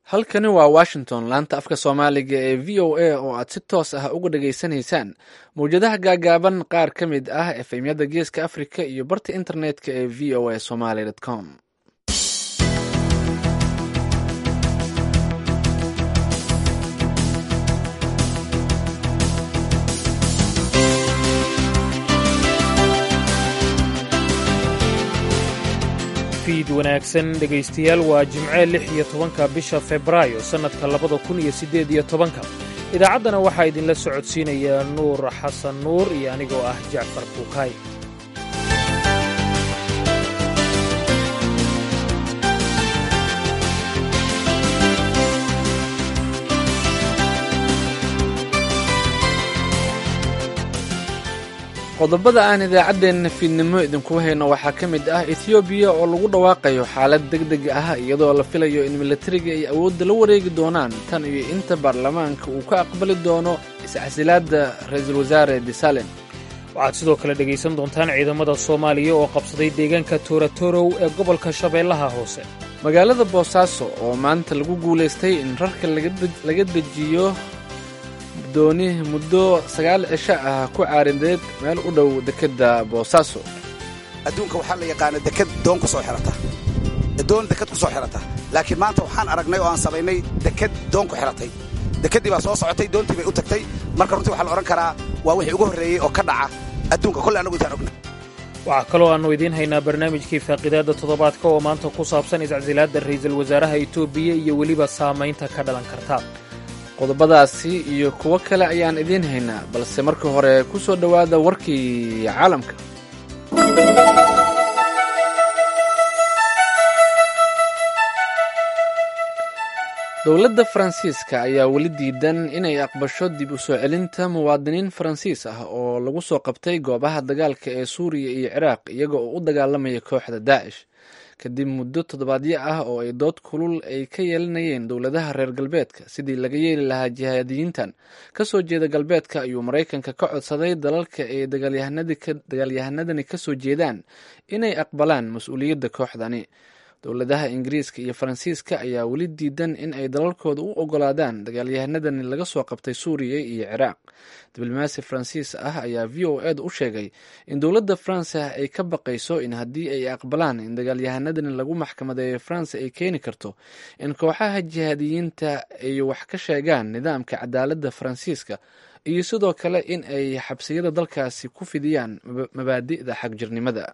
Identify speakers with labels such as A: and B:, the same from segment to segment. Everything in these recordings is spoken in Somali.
A: halkani waa washington laanta afka soomaaliga ee v o a oo aad si toos ah uga dhageysanaysaan mawjadaha gaagaaban qaar ka mid ah efemyada geeska africa iyo barta internetka ee v o a somaly com
B: fiid wanaagsan dhegaystayaal waa jimce lix iyo tobanka bisha febraayo sannadka labada kun iyo siddeed iyo tobanka idaacaddana waxaa idinla socodsiinaya nuur xasan nuur iyo anigoo ah jacfar buukaay
A: qodobada aan idaacaddeenna fiidnimo idinku hayno waxaa ka mid ah etiyoobiya oo lagu dhawaaqayo xaalad deg deg ah iyadoo la filayo in milatariga ay awoodda la wareegi doonaan tan iyo inta baarlamaanka uu ka aqbali doono iscasilaadda ra-iisul wasaare desalem
B: waxaad sidoo kale dhegaysan doontaan ciidamada soomaaliya oo qabsaday deegaanka toorotorow ee gobolka shabeellaha hoose
A: magaalada boosaaso oo maanta lagu guulaystay in rarka laga dejiyo dooni muddo sagaal cisho ah ku caarideed meel u dhow dekedda boosaaso
C: adduunka waxaa la yaqaana deked doon ku soo xihata doon deked ku soo xihata laakiin maanta waxaan aragnay oo aan samaynay deked doon ku xihatay dekeddii baa soo socotay doontii bay u tagtay marka runtii waxaa la odhan karaa waa wixii ugu horreeyey oo ka dhaca adduunka kolle annagu intaan ogna
B: waxaa kaloo aannu idiin haynaa barnaamijkii faaqidaadda toddobaadka oo maanta ku saabsan iscasilaadda ra'iisul wasaaraha etoobiya iyo weliba saamaynta ka dhalan karta
A: qodobadaasi iyo kuwo kale ayaan idiin haynaa balse marka hore ku soo dhowaada warkii caalamka dowladda faransiiska ayaa weli diidan inay aqbasho dib u soo celinta muwaadiniin faransiis ah oo lagu soo qabtay goobaha dagaalka ee suuriya iyo ciraaq iyaga oo u dagaalamaya kooxda daacish kadib muddo toddobaadyo ah oo ay dood kulul ay ka yeelanayeen dowladaha reer galbeedka sidii laga yeeli lahaa jihaadiyiintan ka soo jeeda galbeedka ayuu maraykanka ka codsaday dalalka ay dagaalyahanadani ka soo jeedaan inay aqbalaan mas-uuliyadda kooxdani dowladaha ingiriiska iyo faransiiska ayaa weli diidan in ay dalalkooda u ogolaadaan dagaalyahanadani laga soo qabtay suuriya iyo ciraaq diblomaasi faransiis ah ayaa v o ed u sheegay in dowladda faransa ay ka baqayso in haddii ay aqbalaan in dagaalyahanadani lagu maxkamadeeyo faransa ay keeni karto in kooxaha jihaadiyiinta ay wax ka sheegaan nidaamka cadaaladda faransiiska iyo sidoo kale in ay xabsiyada dalkaasi ku fidiyaan mabaadi'da xagjirnimada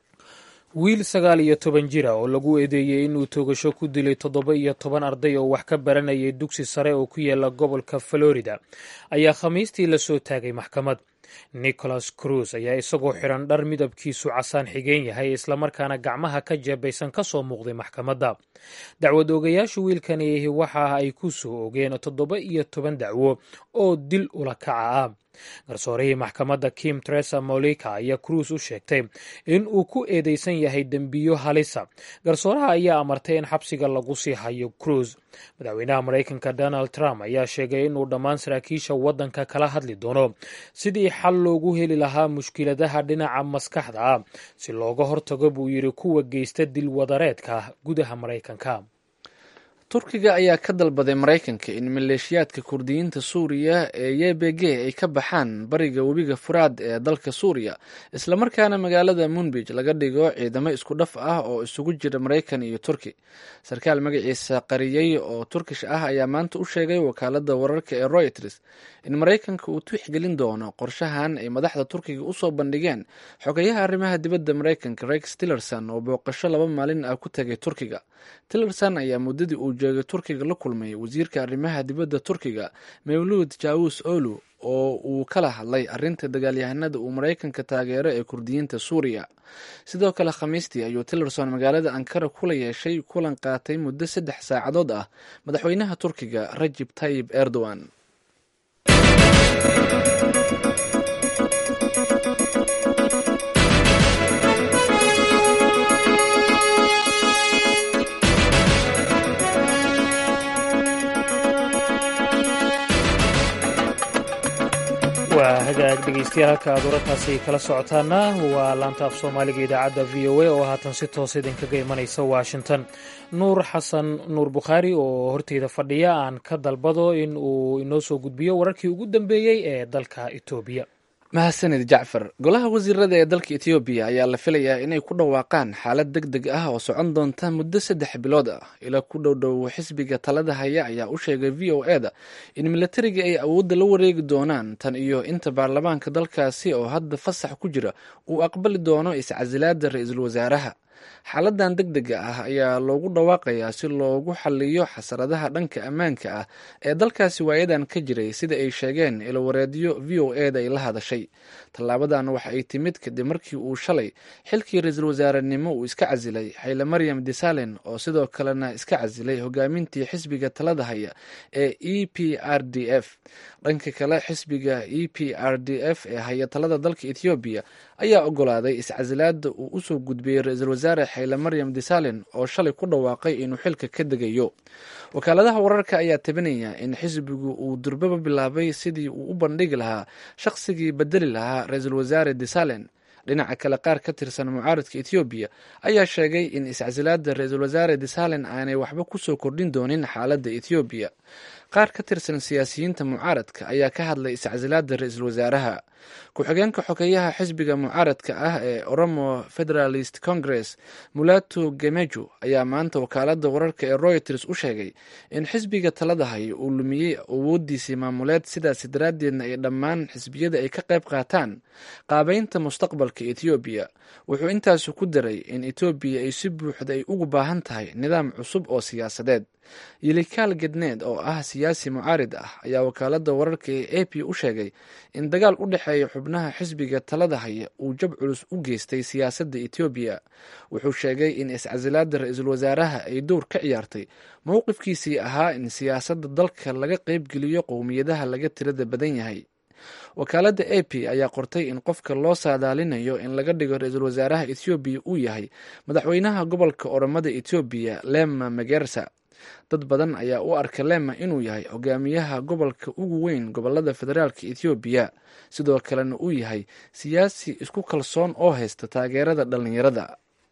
B: wiil sagaal iyo toban jira oo lagu eedeeyey inuu toogasho ku dilay toddoba iyo toban arday oo wax ka baranayay dugsi sare oo ku yaala gobolka florida ayaa khamiistii la soo taagay maxkamad nicholas cruz ayaa isagoo xidhan dhar midabkiisu casaan xigeen yahay islamarkaana gacmaha ka jeebaysan ka soo muuqday maxkamadda dacwad oogayaashu wiilkani waxa ay ku soo ogeen toddoba iyo toban dacwo oo dil ula kaca ah garsoorihii maxkamadda kim tresa molika ayaa cruis u sheegtay in uu ku eedeysan yahay dembiyo halisa garsooraha ayaa amartay in xabsiga lagu sii hayo cruis madaxweynaha maraykanka donald trump ayaa sheegay inuu dhammaan saraakiisha waddanka kala hadli doono sidii xal loogu heli lahaa mushkiladaha dhinaca maskaxda ah si looga hortago buu yidhi kuwa geysta dilwadareedka gudaha maraykanka
A: turkiga ayaa ka dalbaday maraykanka in maleeshiyaadka kurdiyiinta suuriya ee y b g ay ka baxaan bariga webiga furaad ee dalka suuriya islamarkaana magaalada munbij laga dhigo ciidamo isku dhaf ah oo isugu jira maraykan iyo turki sarkaal magaciisa qariyey oo turkish ah ayaa maanta u sheegay wakaalada wararka ee royters in maraykanka uu tixgelin doono qorshahan ay madaxda turkiga usoo bandhigeen xogayaha arrimaha dibadda maraykanka rex tillerson oo booqasho laba maalin ah ku tagay turkiga tillerson ayaa muddadii uu joogay turkiga la kulmay wasiirka arrimaha dibadda turkiga mawluud jawus olu oo uu kala hadlay arrinta dagaalyahanada uu maraykanka taageero ee kurdiyiinta suuriya sidoo kale khamiistii ayuu tillerson magaalada ankara kula yeeshay kulan qaatay muddo saddex saacadood ah madaxweynaha turkiga rajib tayib erdogan
B: waa hagaag dhegeystayaal halka aad wararkaasi kala socotaana waa laanta af soomaaliga idaacadda v o a oo haatan si toos idinkaga imanaysa washington nuur xasan nuur bukhaari oo horteyda fadhiya aan ka dalbado in uu inoo soo gudbiyo wararkii ugu dambeeyey ee dalka etoobiya
A: mahadsanid jacfar golaha wasiirada ee dalka etoobiya ayaa la filayaa inay ku dhawaaqaan xaalad deg deg ah oo socon doonta muddo saddex bilood ah ila ku dhowdhow xisbiga talada haya ayaa u sheegay v o e da in milatariga ay awoodda la wareegi doonaan tan iyo inta baarlamaanka dalkaasi oo hadda fasax ku jira uu aqbali doono iscasilaada ra-iisul wasaaraha xaaladan deg dega ah ayaa loogu dhawaaqayaa si loogu xaliyo xasaradaha dhanka ammaanka ah ee dalkaasi waayadan ka jiray sida ay sheegeen ilowareedyo v o e da ay la hadashay tallaabadan waxa ay timid kadib markii uu shalay xilkii ra-iisul wasaarenimo uu iska casilay xayle maryam desalen oo sidoo kalena iska casilay hogaamintii xisbiga talada haya ee e p r d f dhanka kale xisbiga e p r d f ee haya talada dalka ethoobiya ayaa ogolaaday iscasilaada uu usoo gudbiyey ra-iisul wasaare xayle maryam desalen oo shalay ku dhawaaqay inuu xilka ka degayo wakaaladaha wararka ayaa tabinaya in xisbigu uu durbaba bilaabay sidii uu u bandhigi lahaa shaqsigii bedeli lahaa ra-iisul wasaare desalen dhinaca kale qaar ka tirsan mucaaradka ethoobiya ayaa sheegay in iscasilaada ra-iisul wasaare desalen aanay waxba kusoo kordhin doonin xaaladda ethoobiya qaar ka tirsan siyaasiyiinta mucaaradka ayaa ka hadlay iscasilaada ra-iisul wasaaraha ku-xigeenka xogeyaha xisbiga mucaaradka ah ee oromo federalist congress mulato gemeju ayaa maanta wakaalada wararka ee royters u sheegay in xisbiga talada hay uu lumiyey awoodiisii maamuleed sidaasi daraaddeedna ay dhammaan xisbiyada ay ka qayb qaataan qaabeynta mustaqbalka ethoobiya wuxuu intaasu ku daray in etoobiya ay si buuxda ay ugu baahan tahay nidaam cusub oo siyaasadeed yilikaal gedneed oo ah siyaasi mucaarid ah ayaa wakaalada wararka ee a p u sheegay in dagaal u dhexeeya xubnaha xisbiga talada haya uu jab culus u geystay siyaasadda etoobiya wuxuu sheegay in iscasilaada ra-iisul wasaaraha ay dowr ka ciyaartay mowqifkiisii ahaa in siyaasadda dalka laga qeybgeliyo qowmiyadaha laga tirada badan yahay wakaaladda a p ayaa qortay in qofka loo saadaalinayo in laga dhigo ra-iisul wasaaraha ethoobiya uu yahay madaxweynaha gobolka oromada etoobiya lema magersa dad badan ayaa u arka lema inuu yahay hogaamiyaha gobolka ugu weyn gobolada federaalka ethoobiya sidoo kalena uu yahay siyaasi isku kalsoon oo haysta taageerada dhallinyarada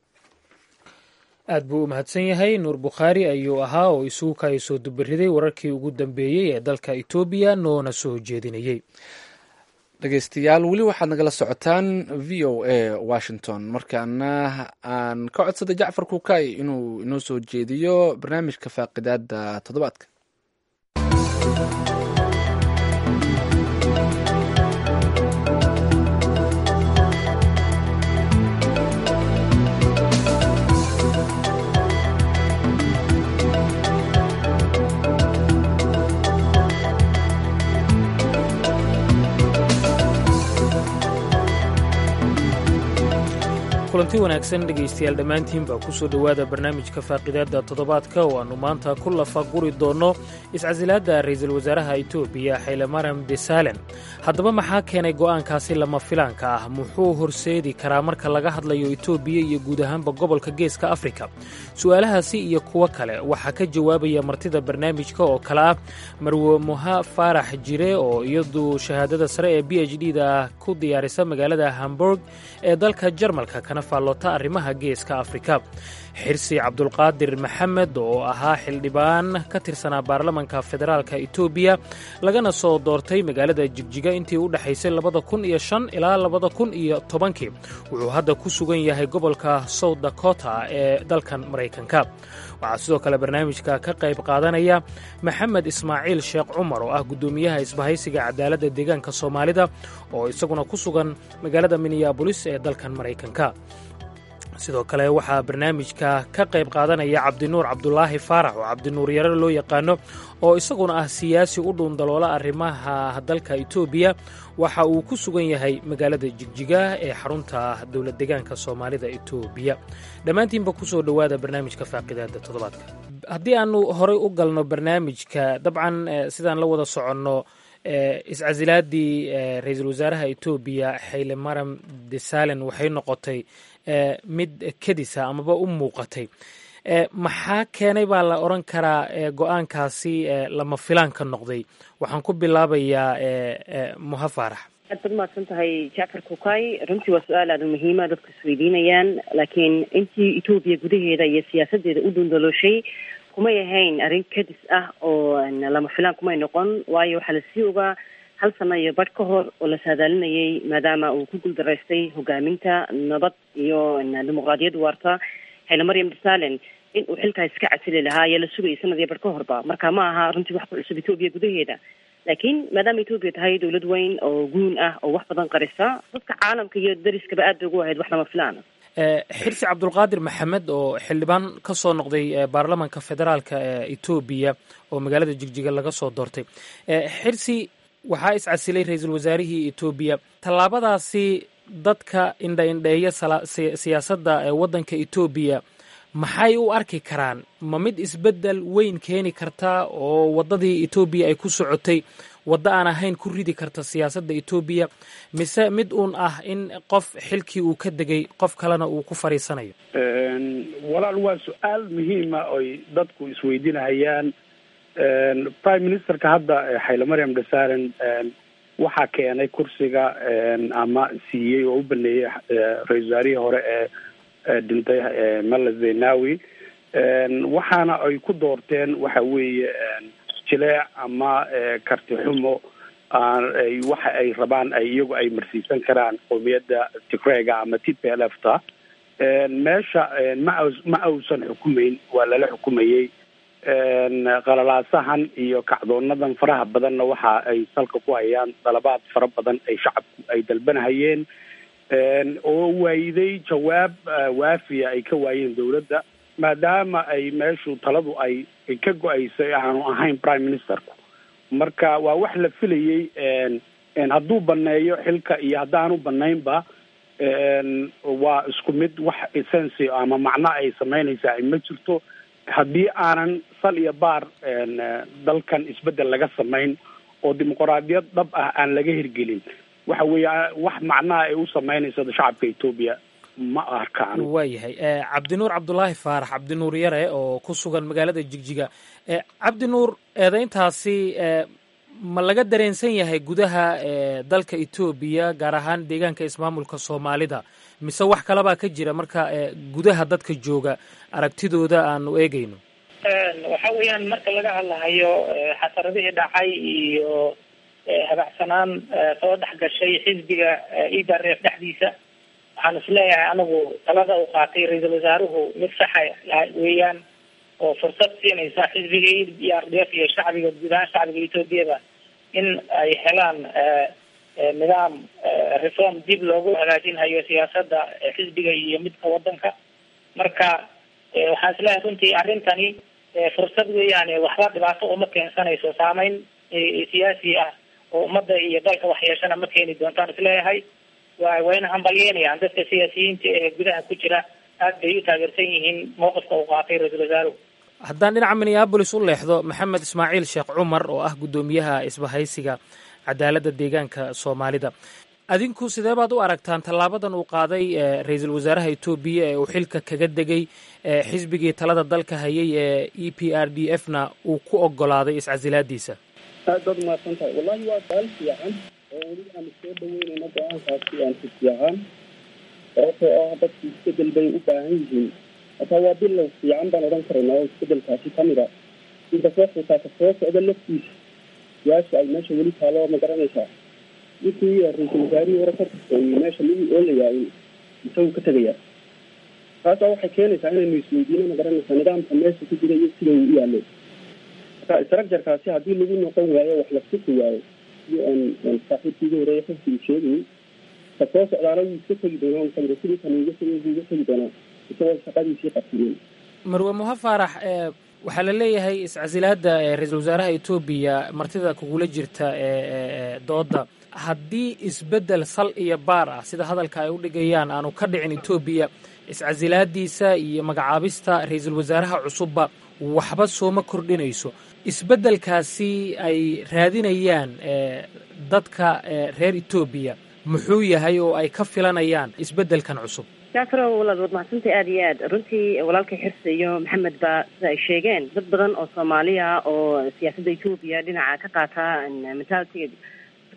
B: aad buu u mahadsan yahay nuur bukhaari ayuu ahaa oo isugu kaaya soo dubariday wararkii ugu dambeeyey ee dalka etoobiya noona soo jeedinayey
A: dhegeystayaal weli waxaad nagala socotaan v o a washington markaana aan ka codsaday jacfar kuukay inuu inoo soo jeediyo barnaamijka faaqidaada toddobaadka
B: kulanti wanaagsan dhegaystayaal dhammaantiin baa kusoo dhowaada barnaamijka faaqidaadda toddobaadka oo aannu maanta ku lafaguri doonno iscasilaadda ra'iisul wasaaraha etoobiya xaylemaram desalen haddaba maxaa keenay go'aankaasi lama filaanka ah muxuu horseedi karaa marka laga hadlayo etoobiya iyo guud ahaanba gobolka geeska afrika su'aalahaasi iyo kuwo kale waxaa ka jawaabaya martida barnaamijka oo kale ah marwe muha faarax jire oo iyadu shahaadada sare ee b h d da ku diyaarisa magaalada hamburg ee dalka jarmalka kana faallota arrimaha geeska afrika xirsi cabdulqaadir maxamed oo ahaa xildhibaan ka tirsanaa baarlamanka federaalka etoobiya lagana soo doortay magaalada jigjiga intii u dhexaysay labada kun iyo shan ilaa labada kun iyo tobankii wuxuu hadda ku sugan yahay gobolka south dakota ee dalkan maraykanka waxaa sidoo kale barnaamijka ka qayb qaadanaya maxamed ismaaciil sheekh cumar oo ah guddoomiyaha isbahaysiga cadaaladda deegaanka soomaalida oo isaguna ku sugan magaalada minneabolis ee dalkan maraykanka sidoo kale waxaa barnaamijka ka qayb qaadanaya cabdinuur cabdulaahi faarax oo cabdinuur yare loo yaqaano oo isaguna ah siyaasi u dhuundaloola arrimaha dalka etoobiya waxa uu ku sugan yahay magaalada jigjiga ee xarunta dowlad deegaanka soomaalida etoobiya dhammaantiinba kusoo dhowaada barnaamijka faaqidaada toddobaadka haddii aanu horey u galno barnaamijka dabcan sidaan la wada soconno iscasilaadii ra-iisul wasaaraha etoobiya xayle maram desalen waxay noqotay mid kedisa amaba u muuqatay maxaa keenay baa la odran karaa go-aankaasi lama filaan ka noqday waxaan ku bilaabayaa muha faarax
D: aad baad mahadsan tahay jacfar kukay runtii waa su-aal aada u muhiima dadku isweydiinayaan laakiin intii etoobiya gudaheeda iyo siyaasadeeda u dundalooshay kumay ahayn arrin kadis ah oo lama filaan kumay noqon waayo waxaa lasii ogaa hal sano iyo badh ka hor oo la saadaalinayay maadaama uu ku guuldaraystay hogaaminta nabad iyo dimuqraadiyad waarta hayla maryam desalen in uu xilkaa iska casili lahaa ayaa la sugayay sanad iyo badh ka horba marka ma aha runtii wax ku cusub etoobiya gudaheeda laakiin maadaama etoobiya tahay dawlad weyn oo guun ah oo wax badan qarisa dadka caalamka iyo dariskaba aad bay ugu ahayd wax lama filaan
B: xirsi cabdulqaadir maxamed oo xildhibaan ka soo noqday baarlamanka federaalka ee etoobiya oo magaalada jigjiga laga soo doortay xirsi waxaa iscasilay ra-iisul wasaarihii etoobiya tallaabadaasi dadka indha indheeya siyaasadda waddanka etoobiya maxay u arki karaan ma mid isbeddel weyn keeni karta oo waddadii etoobiya ay ku socotay waddo aan ahayn ku ridi karta siyaasadda etoobiya mise mid uun ah in qof xilkii uu ka degay qof kalena uu ku fadhiisanayo
E: walaal waa su-aal muhiima oy dadku isweydiinahayaan prime ministerka hadda xayle maryam desaren waxaa keenay kursiga ama siiyey oo u baneeyey ra-isul wasaarihii hore ee dhintay mala zenawi waxaana ay ku doorteen waxa weeye jileec ama karti xumo ay waxa ay rabaan ay iyagu ay marsiisan karaan qowmiyadda tigrega ama t p l f ta meesha ma ma ausan xukumeyn waa lala xukumayey qalalaasahan iyo kacdoonadan faraha badanna waxa ay salka ku hayaan dalabaad fara badan ay shacabku ay dalbanahayeen oo waayiday jawaab waafiya ay ka waayeen dawladda maadaama ay meeshu taladu ay ka go-aysay aanu ahayn prime ministerku marka waa wax la filayey hadduu baneeyo xilka iyo haddaanu banaynba waa isku mid wax essency ama macno ay samaynaysaa ma jirto haddii aanan sal iyo baar dalkan isbeddel laga samayn oo dimuqraadiyad dhab ah aan laga hirgelin waxa weeye wax macnaha ay u samaynayso shacabka etoobiya ma arkaan
B: waayahay cabdinuur cabdulaahi faarax cabdinuur yare oo ku sugan magaalada jigjiga cabdinuur eedayntaasi ma laga dareensan yahay gudaha dalka etoobiya gaar ahaan deegaanka ismaamulka soomaalida mise wax kalebaa ka jira marka gudaha dadka jooga aragtidooda aanu eegayno
F: waxa weeyaan marka laga hadlahayo xasaradihii dhacay iyo habacsanaan soo dhex gashay xisbiga idareef dhexdiisa waxaan isleeyahay anigu talada uu qaatay ra-iisul wasaaruhu mid saxa weeyaan oo fursad siinaysa xisbiga e r d f iyo shacbiga guud ahaan shacbiga etoobiyada in ay helaan nidaam reform dib loogu hagaajinhayo siyaasadda xisbiga iyo midka wadanka marka waxaan isleeyahay runtii arrintani fursad weeyaane waxba dhibaato uma keensanayso saameyn siyaasi ah oo ummadda iyo dalka waxyeeshana ma keeni doontaan isleeyahay wa wayna hambalyeynayaan dadka siyaasiyiinta ee gudaha ku jira aad bay u taageersan yihiin mowqifka uu qaatay ra-iisul wasaaruhu
B: haddaan dhinaca minneabolis u leexdo maxamed ismaaciil sheekh cumar oo ah guddoomiyaha isbahaysiga cadaaladda deegaanka soomaalida adinku sidee baad u aragtaan tallaabadan uu qaaday ra-iisul wasaaraha etoobiya ee uu xilka kaga degay xisbigii talada dalka hayay ee e p r d f na uu ku ogolaaday iscasilaadiisa
G: aad baad umahadsan tahay wallahi waa su-aal fiican oo weli aanu soo dhaweynayno go-aankaasi aan si fiican sababtoo ah dadku isbedel bay u baahan yihiin hataa waa bilow fiican baan odhan karaynaa oo isbedelkaasi kamid a inkastoo xitaa ka soo socda laftiisa su-aasha ay meesha weli taalo ma garanaysaa ninkii ra-iisul wasaarihii hore ka tirsaeyey meesha lagu oolayaa isagu ka tegayaa taasaa waxay keenaysaa inaynu isweydiino ma garanaysaa nidaamka meesha ku jira iyo sida uu u yaalo marka structurekaasi haddii lagu noqon waayo wax la suki waayo sidii saaxiibkiiga horeeye xifsigu sheegayay ka soo socdaana wuu iska tegi doonaa kamida sidii kan uga tegi wuu iga tegi doonaa isagoo shaqadiisii qabsiyen
B: marwe muha faarax waxaa la leeyahay iscasilaada ra-iisul wasaaraha etoobiya martida kugula jirta ee dooda haddii isbeddel sal iyo baar ah sida hadalka ay u dhigayaan aanu ka dhicin etoobiya iscasilaadiisa iyo magacaabista ra-iisul wasaaraha cusubba waxba sooma kordhinayso isbeddelkaasi ay raadinayaan dadka reer etoobiya muxuu yahay oo ay ka filanayaan isbeddelkan cusub
D: jacfaro walaad waad mahadsantay aada iyo aad runtii walaalkay xirse iyo maxamed ba sida ay sheegeen dad badan oo soomaaliya oo siyaasadda etoobiya dhinaca ka qaata mentalitiga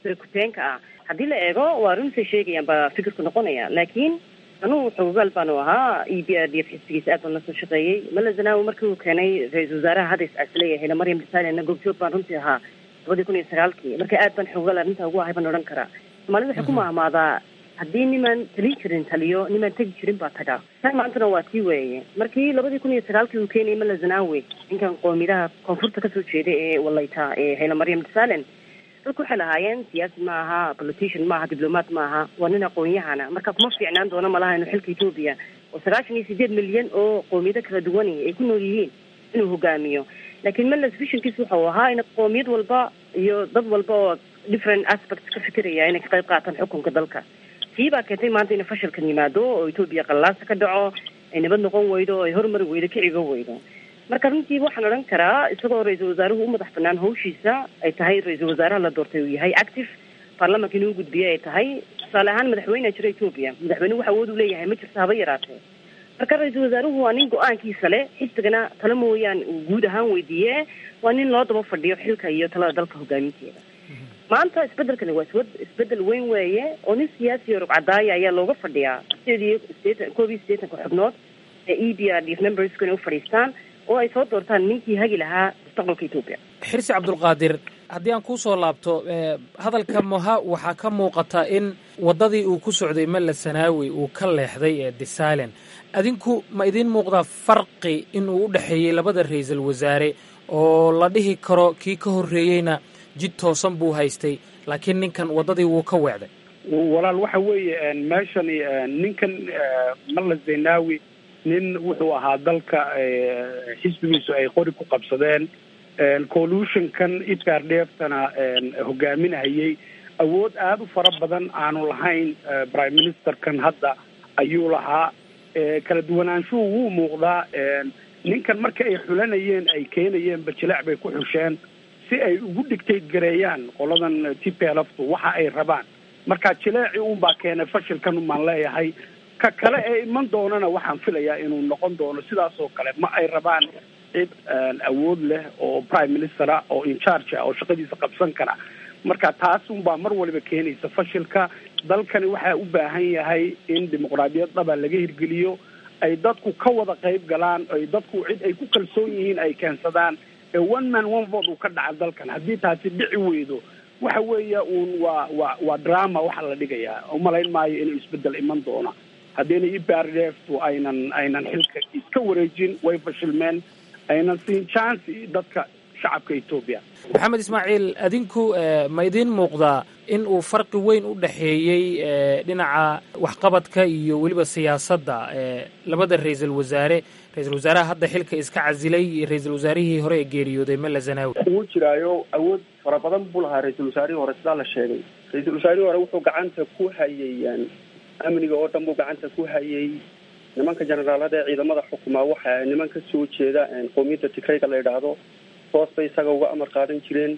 D: kutirikuteenka ah haddii la eego waa runtay sheegayaan baa fikirku noqonaya laakiin anugu xogogaal baanu ahaa e b r d f xisbigiisa aad baan la soo shaqeeyey mala zanaawi markii uu keenay ra-iisul wasaaraha hadda iscasilayahayna maryam desalenna goobjoog baan runtii ahaa labadii kun iyo sagaalkii marka aad baan xogogaal arrintaa ugu ahay baan odhan karaa soomaalida waxay ku mahmaadaa haddii nimaan talin jirin taliyo nimaan tegi jirin baa tagaa tan maantana waa tii weeye markii labadii kun iyo sagaalkii uu keenayay mala zanaawi ninkan qoomidaha koonfurta kasoo jeeda ee walayta ee hayla maryam desalen dadku waxay lahaayeen siyaasi ma aha politician ma aha diblomaat ma aha waa nin aqoon-yahana marka kuma fiicnaan doono malaha inuu xilka etoobiya oo sagaashan iyo sideed milyan oo qoomiyado kala duwani ay ku nool yihiin inuu hogaamiyo laakiin melas visionkiis wuxuu ahaa in qoomiyad walba iyo dad walba oo different aspects ka fikiraya inay ka qayb qaataan xukunka dalka tii baa keentay maanta inay fashilkan yimaado oo etoobiya qallaasa ka dhaco ay nabad noqon weydo oo ay horumari weydo kicigo weydo marka runtii waxaan odhan karaa isagoo ra-iisul wasaaruhu u madax banaan hawshiisa ay tahay ra-iisul wasaaraha la doortay uu yahay active baarlamanka inuu gudbiye ay tahay tusaale ahaan madaxweyneha jira etoobiya madaxweyne wax awood u leeyahay ma jirto haba yaraatee marka ra-iisul wasaaruhu waa nin go-aankiisa leh xisbigana tala mooyaan uu guud ahaan weydiiye waa nin loo daba fadhiyo xilka iyo talada dalka hogaaminteeda maanta isbedelkani waa iswad isbedel weyn weeye oo nin siyaasi oo rugcadaaya ayaa looga fadhiyaa sideed iyo sideetan koob iyo siddeetanka xubnood ee e b r d f memberska inay u fadhiistaan oo ay soo doortaan ninkii hagi lahaa mustaqbalka etoobiya
B: xirsi cabdulqaadir haddii aan kuu soo laabto hadalka moha waxaa ka muuqata in waddadii uu ku socday malla sanaawi uu ka leexday ee desalen adinku ma idiin muuqdaa farqi inuu u dhexeeyey labada ra-iisul wasaare oo la dhihi karo kii ka horreeyeyna jid toosan buu haystay laakiin ninkan waddadii wuu ka weecday
E: walaal waxa weeye meeshani ninkan malla zaynaawi nin wuxuu ahaa dalka xisbigiisu ay qori ku qabsadeen collutionkan ipardheeftana hogaaminahayay awood aada u fara badan aanu lahayn prime ministerkan hadda ayuu lahaa kala duwanaanshuhu wuu muuqdaa ninkan marka ay xulanayeen ay keenayeen bajilaac bay ku xusheen si ay ugu dhigtay gareeyaan qoladan t p lftu waxa ay rabaan marka jileeci unbaa keenay fashilkan umaan leeyahay ka kale ee iman doonana waxaan filayaa inuu noqon doono sidaas oo kale ma ay rabaan cid awood leh oo prime ministera oo incharge ah oo shaqadiisa qabsan kara marka taas unbaa mar waliba keenaysa fashilka dalkani waxaa u baahan yahay in dimuqraadiyad dhaba laga hirgeliyo ay dadku ka wada qayb galaan ay dadku cid ay ku kalsoon yihiin ay keensadaan ee one man one vote uu ka dhaca dalkan haddii taasi dhici weydo waxa weeya uun waa waa waa drama waxaa la dhigayaa umalayn maayo inuu isbedel iman doono haddiina iprdftu aynan aynan xilka iska wareejin way fashilmeen aynan siin chance dadka shacabka etoobiya
B: maxamed ismaaciil adinku ma idiin muuqdaa in uu farqi weyn u dhexeeyey dhinaca waxqabadka iyo weliba siyaasadda labada ra-iisul wasaare ra-isul wasaaraha hadda xilka iska casilay iyo ra-iisul wasaarihii hore ee geeriyooday malla zanaawi
G: wuu jiraayo awood fara badan buu lahaa ra-iisul wasaarihii hore sidaa la sheegay ra-iisul wasaarihii hore wuxuu gacanta ku hayay amniga oo dhan buu gacanta ku hayay nimanka generaalada ee ciidamada xukumaa waxa niman ka soo jeeda qowmiyadda tigrayga la yidhaahdo hoos bay isaga uga amar qaadan jireen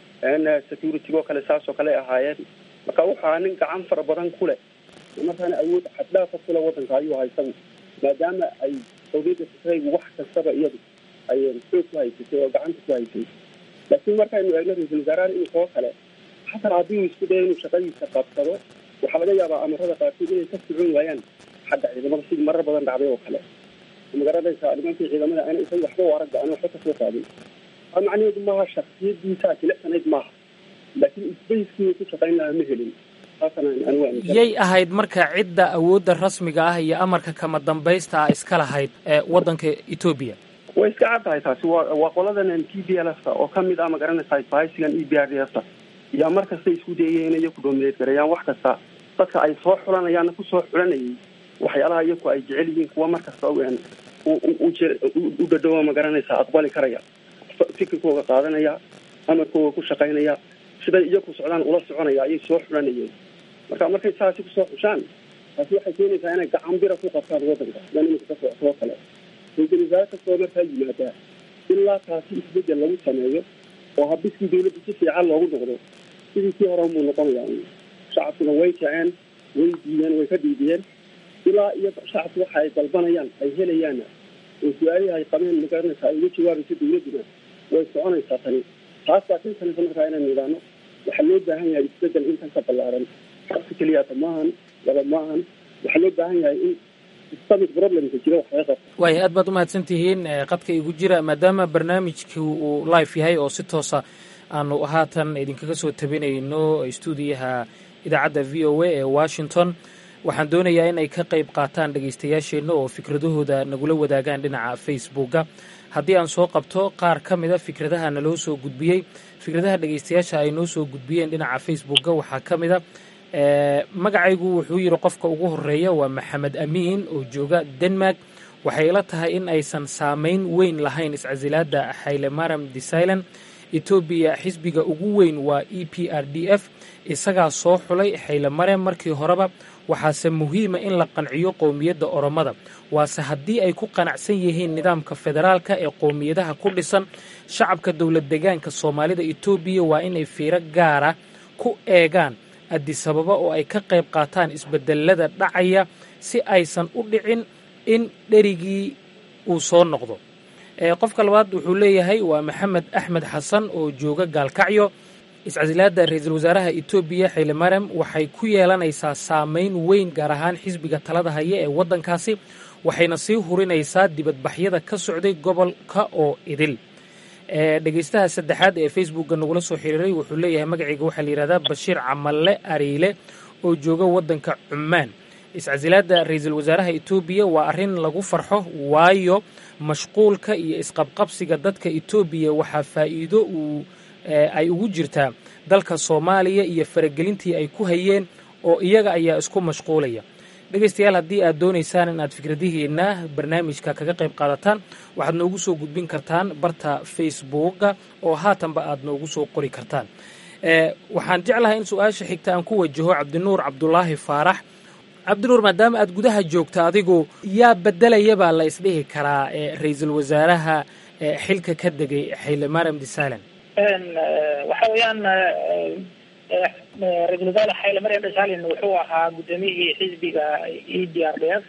G: security-go kale saas oo kale ahaayeen marka wuxuu ahaa nin gacan fara badan ku leh markaana awood xaddhaafa kule waddanka ayuu ahaa isagu maadaama ay qowmiyadda tigraygu wax kastaba iyadu ay xoog ku haysatay oo gacanta ku haysay laakiin markaynu eegno ra-iisul wasaarahan inkoo kale xataa haddii uu isku dayo inuu shaqadiisa qabsado waxaa laga yaabaa amarada qaarkood inay ka socon waayaan xagga ciidamada sidii marar badan dhacday oo kale magaranaysa nimankii ciidamada ana isaga waxba u aragba aan waxba kasoo qaadin a macnaheedu maaha shaksiyadiisa jilecsanayd maaha laakiin isbayskii ku shaqayn lahaa ma helin
B: yay ahayd marka cidda awoodda rasmiga ah iyo amarka kama dambaysta ah iska lahayd waddanka etoobiya
G: way iska cad tahay taasi wa waa qoladan t b l f ta oo kamid ah magaranaysa bahaysigan e b r d f ta yaa mar kasta isku dayaya inay iyaku doomineed gareeyaan wax kasta dadka ay soo xulanayaanna kusoo xulanayay waxyaalaha iyaku ay jecel yihiin kuwa mar kasta u dhadhowa magaranaysa aqbali karaya fikirkooga qaadanaya amarkooga ku shaqaynaya siday iyaku socdaan ula soconaya ayay soo xulanayeen marka markay saasi kusoo xushaan taasi waxay keenaysaa inay gacan bira ku qabtaan waddanka sida nimanka ka socotoo kale ra-iisul wasaare kastoo markaa yimaadaa ilaa taasi isbedel lagu sameeyo oo habiskii dawladda si fiican loogu noqdo sidii kii hore buu noqonayaa shacabkuna way kaceen way diideen way ka dhiidiyeen ilaa iyo shacabku waxa ay dalbanayaan ay helayaanna oo su-aalihii ay qabeen magaranaysa ay uga jawaabayso dawladduna way soconaysaa tani taas baa kinsanaysa markaa inaynu idhaano waxaa loo baahan yahay isbedel intan ka ballaaran xabsi keliyata maahan laba maahan waxaa loo baahan yahay in systemic problemka jira wax laga qabto
B: waaya aad baad umahadsan tihiin qadka igu jira maadaama barnaamijkii uu life yahay oo si toosa aanu haatan idinkaga soo tabinayno stuudiyaha idaacadda v o a ee washington waxaan doonayaa in ay ka qayb qaataan dhegaystayaasheenna oo fikradahooda nagula wadaagaan dhinaca facebooka haddii aan soo qabto qaar ka mida fikradaha naloo soo gudbiyey fikradaha dhegaystayaasha ay noo soo gudbiyeen dhinaca facebooka waxaa ka mida magacaygu wuxuu yidhi qofka ugu horeeya waa maxamed amiin oo jooga denmark waxay ila tahay in aysan saameyn weyn lahayn iscasilaada haylemaram desailan etoobiya xisbiga ugu weyn waa e p r d f isagaa soo xulay haylemarem markii horeba waxaase muhiima in la qanciyo qowmiyadda oromada waase haddii ay ku qanacsan yihiin nidaamka federaalka ee qowmiyadaha ku dhisan shacabka dowlad degaanka soomaalida etoobiya waa inay fiiro gaara ku eegaan adisababa oo ay ka qayb qaataan isbedelada dhacaya si aysan u dhicin in dherigii uu soo noqdo qofka labaad wuxuu leeyahay waa maxamed axmed xasan oo jooga gaalkacyo iscasilaada ra-iisul wasaaraha etoobiya xaylemarem waxay ku yeelanaysaa saameyn weyn gaar ahaan xisbiga talada haya ee waddankaasi waxayna sii hurinaysaa dibadbaxyada ka socday gobolka oo idil dhegeystaha saddexaad ee facebookga nagula soo xiriiray wuxuu leeyahay magacayga waxaa la yihahdaa bashiir camalle ariile oo jooga waddanka cumaan iscasilaada ra-iisul wasaaraha etoobiya waa arrin lagu farxo waayo mashquulka iyo isqabqabsiga dadka etoobiya waxaa faa'iido uu ay ugu jirtaa dalka soomaaliya iyo faragelintii ay ku hayeen oo iyaga ayaa isku mashquulaya dhegaystayaal haddii aad doonaysaan in aad fikradihiina barnaamijka kaga qayb qaadataan waxaad noogu soo gudbin kartaan barta facebooka oo haatanba aad noogu soo qori kartaan waxaan jeclahay in su-aasha xigta aan ku wajaho cabdinuur cabdulaahi faarax cabdinuur maadaama aad gudaha joogta adigu yaa bedelayabaa la isdhihi karaa ra-iisul wasaaraha xilka ka degay xaylemarem desailan
F: waxa weeyaan ra-isul wasaare xayle maryam desalin wuxuu ahaa guddoomiyihii xisbiga e d r d f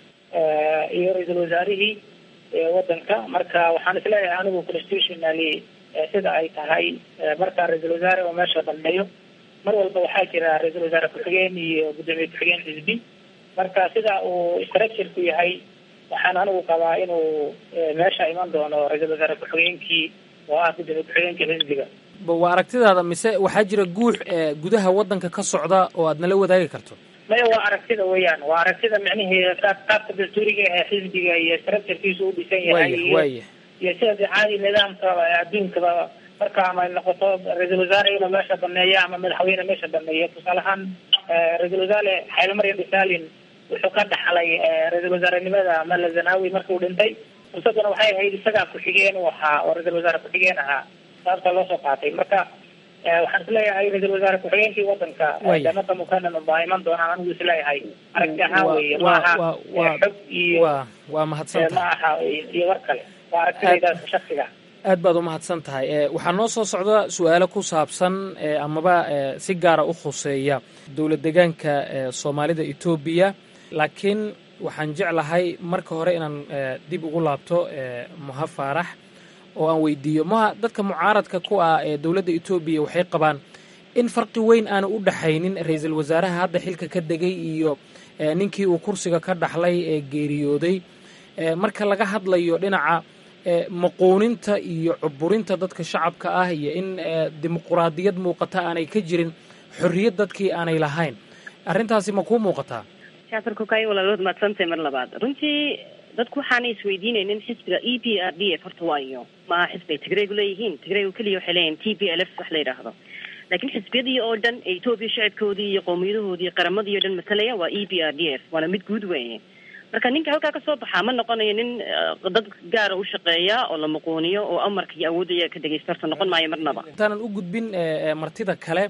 F: iyo ra-iisul wasaarihii waddanka marka waxaan isleeyahay anigu constitutionally sida ay tahay marka ra-isul wasaare oo meesha dhameeyo mar walba waxaa jira ra-isul wasaare ku-xigeen iyo guddoomiye ku-xigeen xisbi marka sida uu structureku yahay waxaan anigu qabaa inuu meesha iman doono ra-isul wasaare ku-xigeenkii oo ah guddoomiye ku-xigeenkii xisbiga
B: waa aragtidaada mise waxaa jira guux gudaha waddanka ka socda oo aad nala wadaagi karto
F: maya waa aragtida weeyaan waa aragtida micnihii qaabka dastuuriga ee xisbiga iyo structurekiisu u dhisan yahay
B: waya
F: iyo sida de caadi nidaamka adduunkaba marka ama noqoto ra-iisul wasaare inuu meesha dameeyo ama madaxweyne meesha dameeyo tusaale ahaan ra-iisul wasaare xayle maryam desalin wuxuu ka dhaxlay ra-iisul wasaarenimada mala zanawi markuu dhintay fursaduna waxay ahayd isagaa ku-xigeen u ahaa oo ra-isul wasaare ku-xigeen ahaa saabta loo soo qaatay marka waxaan isleeyahay ra-isul wasaare ku-xigeenkii wadanka janada mukanan baa iman doonaan anigu isleeyahay aragti ahaan weye maaha xog iyo
B: waa mahadsan
F: ma aha iyo war kale waa aragtidayda shaksiga
B: aad baad u mahadsan tahay waxaa noo soo socda su-aalo ku saabsan amaba si gaara u khuseeya dowlad degaanka soomaalida etoobiya laakiin waxaan jeclahay marka hore inaan dib ugu laabto muha faarax oo aan weydiiyo maha dadka mucaaradka ku ah ee dowladda etoobiya waxay qabaan in farqi weyn aanu u dhaxaynin ra-iisul wasaaraha hadda xilka ka degay iyo ninkii uu kursiga ka dhaxlay ee geeriyooday marka laga hadlayo dhinaca maquuninta iyo cuburinta dadka shacabka ah iyo in dimuquraadiyad muuqata aanay ka jirin xorriyad dadkii aanay lahayn arrintaasi ma kuu muuqataa
D: jafar kokay walaalood maadsantahay mar labaad runtii dadku waxaanay isweydiinaynin xisbiga e p r d f horta waayo maaha xisbi ay tigraygu leeyihiin tigraygu keliya waxay leeyihin t p l f wax la yidhaahdo laakiin xisbiyadii oo dhan ee etoobiya shacabkoodii iyo qowmiyadahoodii iyo qaramadii o dhan matalaya waa e p r d f waana mid guud weeye marka ninka halkaa kasoo baxaa ma noqonayo nin dad gaara u shaqeeya oo la muquuniyo oo amarka iyo awoodaya ka dhegaysta horta noqon maayo marnaba
B: intaanan u gudbin martida kale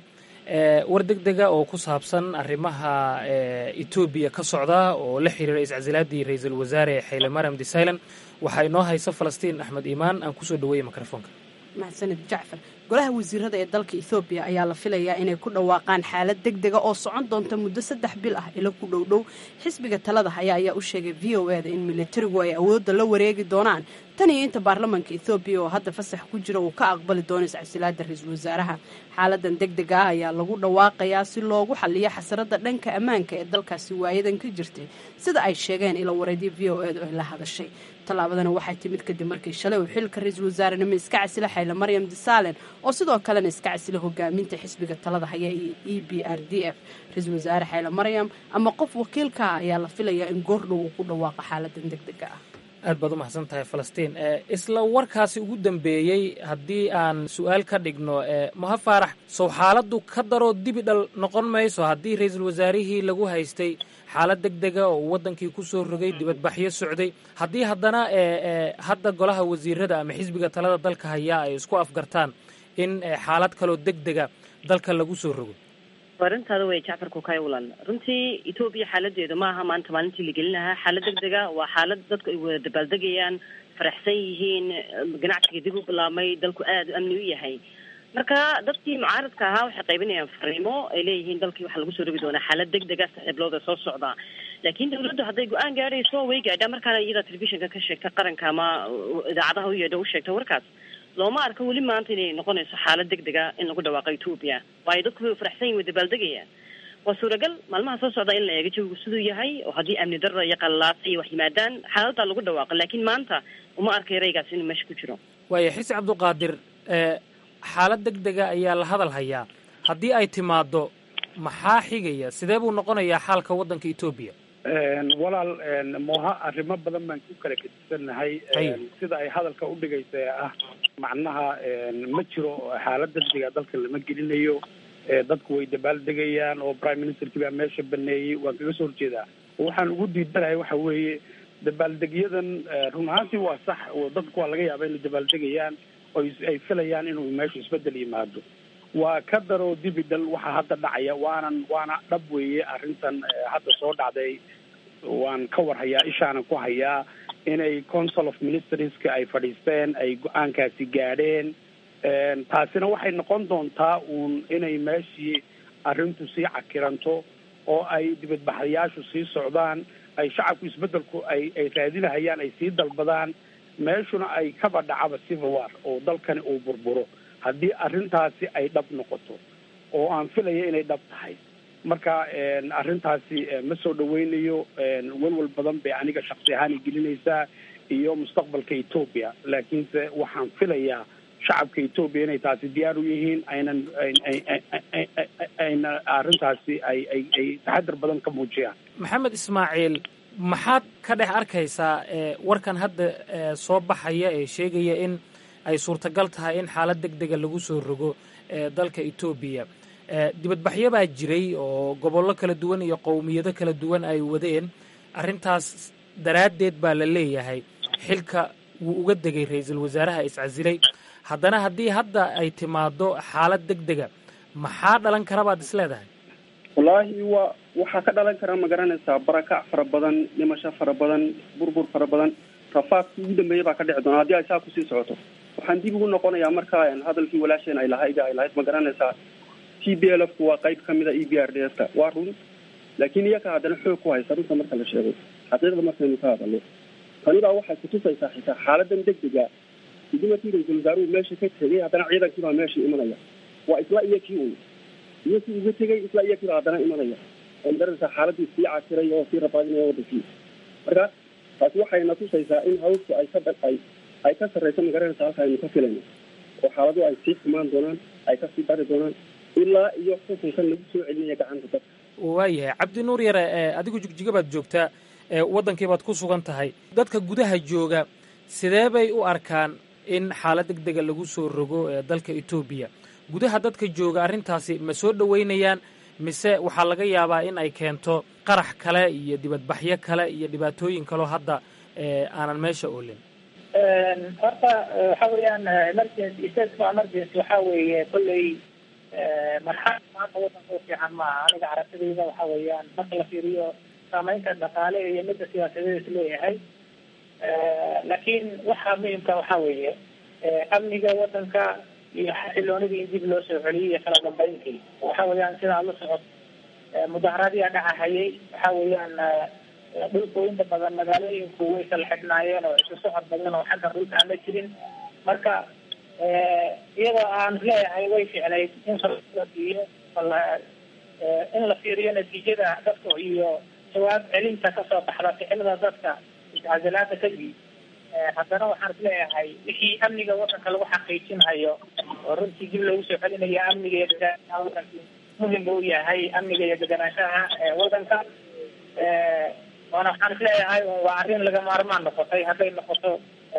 B: war deg dega oo ku saabsan arrimaha etoobiya ka socda oo la xiriira iscasilaadii ra-iisul wasaare xayle maryam desailan waxaa inoo haysa falastiin axmed iimaan aan kusoo dhaweeyey microfoonka
H: mahadsanid jacfar golaha wasiirada ee dalka ethoobiya ayaa la filayaa inay ku dhawaaqaan xaalad deg dega oo socon doonta muddo saddex bil ah ilo ku dhowdhow xisbiga talada haya ayaa u sheegay v o e da in militarigu ay awoodda la wareegi doonaan tan iyo inta baarlamaanka ethoobiya oo hadda fasax ku jira uu ka aqbali doono iscasilaada ra-iisul wasaaraha xaaladan deg dega ah ayaa lagu dhawaaqayaa si loogu xaliyo xasarada dhanka ammaanka ee dalkaasi waayadan ka jirtay sida ay sheegeen ilo wareedii v o edu ay la hadashay tallaabadana waxay timid kadib markii shalay uu xilka ra-iisul wasaarenimo iska casila xayla maryam disaalen oo sidoo kalena iska casila hogaaminta xisbiga talada haya iyo e b r d f ra-iisul wasaare xayla maryam ama qof wakiilka ah ayaa la filayaa in goordhow uu ku dhawaaqo xaaladan deg dega ah
B: aad baad u mahadsan tahay falastiin isla warkaasi ugu dambeeyey haddii aan su-aal ka dhigno moha faarax sow xaaladdu ka daroo dibi dhal noqon mayso haddii ra-iisul wasaarihii lagu haystay xaalad deg dega oo uu waddankii ku soo rogay dibadbaxyo socday haddii haddana hadda golaha wasiirada ama xisbiga talada dalka hayaa ay isku afgartaan in xaalad kaloo deg dega dalka lagu soo rogo
D: arintaada wey jacfar kukay ulan runtii etoobiya xaaladeedu maaha maanta maalintii la gelin lahaa xaalad deg dega waa xaalad dadku ay wada dabaaldegayaan faraxsan yihiin ganacsiga dib u bilaabmay dalku aada u amni u yahay marka dadkii mucaaradka ahaa waxay qaybinayaan fariimo ay leeyihiin dalkii waxaa lagu soo rogi doonaa xaalad deg dega saaxiiblooda soo socda laakiin dawladdu hadday go-aan gaadhayso way gaadhaa markaana iyada telefishinka ka sheegta qaranka ama idaacadaha u yeedha u sheegta warkaas looma arko weli maanta inay noqonayso xaalad deg dega in lagu dhawaaqo etoobiya waayo dadku way faraxsan yihin way dabaaldegayaan waa suuragal maalmaha soo socda in la eego jawigu siduu yahay oo haddii amni darra iyo qallaasa iyo wax yimaadaan xaaladdaa lagu dhawaaqo laakiin maanta uma arkay raygaas inuu meesha ku jiro
B: waaya xisi cabduqaadir xaalad deg dega ayaa la hadal hayaa haddii ay timaado maxaa xigaya sidee buu noqonayaa xaalka waddanka etoobiya
E: walaal mooha arrimo badan baan ku kala gedisannahay sida ay hadalka u dhigaysa ee ah macnaha ma jiro xaalad degdega dalka lama gelinayo dadku way dabaaldegayaan oo prime ministerkii baa meesha baneeyey waan kaga soo horjeedaa waxaan ugu diidanahay waxa weeye dabaaldegyadan run ahaantii waa sax dadku waa laga yaaba inay dabaaldegayaan oo ay filayaan inuu meeshu isbedel yimaado waa ka daroo dibidal waxaa hadda dhacaya waanan waana dhab weeye arrintan hadda soo dhacday waan ka war hayaa ishaanan ku hayaa inay council of ministerska ay fadhiisteen ay go-aankaasi gaadheen taasina waxay noqon doontaa uun inay meeshii arrintu sii cakiranto oo ay dibadbaxayaashu sii socdaan ay shacabku isbedelku ay ay raadinahayaan ay sii dalbadaan meeshuna ay kaba dhacaba civil war oo dalkani uu burburo haddii arrintaasi ay dhab noqoto oo aan filaya inay dhab tahay marka arrintaasi ma soo dhaweynayo walwal badan bay aniga shaksi ahaan i gelinaysaa iyo mustaqbalka etoobiya laakiinse waxaan filayaa shacabka etoobiya inay taasi diyaar u yihiin aynan ayna arrintaasi ay ay ay taxadar badan ka muujiyaan
B: maxamed ismaaciil maxaad ka dhex arkaysaa warkan hadda soo baxaya ee sheegaya in ay suurtagal tahay in xaalad deg dega lagu soo rogo dalka etoobiya dibadbaxyo baa jiray oo gobollo kala duwan iyo qowmiyado kala duwan ay wadeen arrintaas daraaddeed baa la leeyahay xilka wuu uga degay ra-iisul wasaaraha iscasilay haddana haddii hadda ay timaado xaalad deg dega maxaa dhalan kara baad is leedahay
G: wallaahi waa waxaa ka dhalan kara ma garanaysaa barakac fara badan dhimasho fara badan burbur fara badan rafaadkii ugu dambeeya baa ka dhici doona haddii ay saa kusii socoto waxaan dib ugu noqonayaa markaa hadalkii walaasheen ay lahayd ay lahayd ma garanaysaa t b l f ku waa qayb kamida e b r d s ka waa run laakiin iyaka haddana xoog ku haysa runta marka la sheego xaqiiqda markaynu ka hadalno tani baa waxay kutusaysaa xitaa xaaladan deg dega idimatii ra-iisul wasaaruhu meesha ka tegay haddana ciidankii baa meesha imanaya waa isla iyo kii un iyo kii uga tegay isla iyo kii baa haddana imanaya oo magaranaysaa xaaladii sii cakiray oo sii rafaadinaya wadankii marka taasi waxayna tusaysaa in hawshu ay ka ay ay ka sarreyso magaranaysa halka aynu ka filayno oo xaaladu ay sii xumaan doonaan ay kasii dari doonaan ilaa iyo xukunkan lagu soo celinaya gacanta dadka
B: waayahay cabdi nuur yare adigu jigjiga baad joogtaa waddankii baad ku sugan tahay dadka gudaha jooga sidee bay u arkaan in xaalad deg dega lagu soo rogo dalka etoobiya gudaha dadka jooga arrintaasi ma soo dhoweynayaan mise waxaa laga yaabaa in ay keento qarax kale iyo dibadbaxyo kale iyo dhibaatooyin kaloo hadda aanan meesha oolin
F: horta waxa weeyaan emergency state of emergency waxa weeye kolley marxalad maanta waddanka u fiican maaha aniga aragtidayda waxa weeyaan marka la fiiriyo saameynta dhaqaale iyo midda siyaasadeed is leeyahay laakiin waxa muhimka waxa weeye amniga waddanka iyo xasiloonidii in dib loo soo celiyay iyo kala dambeyntii waxa weeyaan sidaa la socod mudaharadiyaa dhacahayay waxa weeyaan dhulku inta badan magaalooyinku way kala xidhnaayeen oo isu socod badan oo xagga dhulka aan la jirin marka iyadoo aan leeyahay way ficnayd in la siiyo in la fiiriyo natiijada dadka iyo jawaab celinta kasoo baxda ficilada dadka iscasilaada kadib haddana waxaan is leeyahay wixii amniga wadanka lagu xaqiijinhayo oo runtii dib loogu soo celinayo amniga iyo deganaanshaha wadanka muhim u yahay amniga iyo deganaanshaha wadanka waana waxaan is leeyahay waa arrin laga maarmaan noqotay hadday noqoto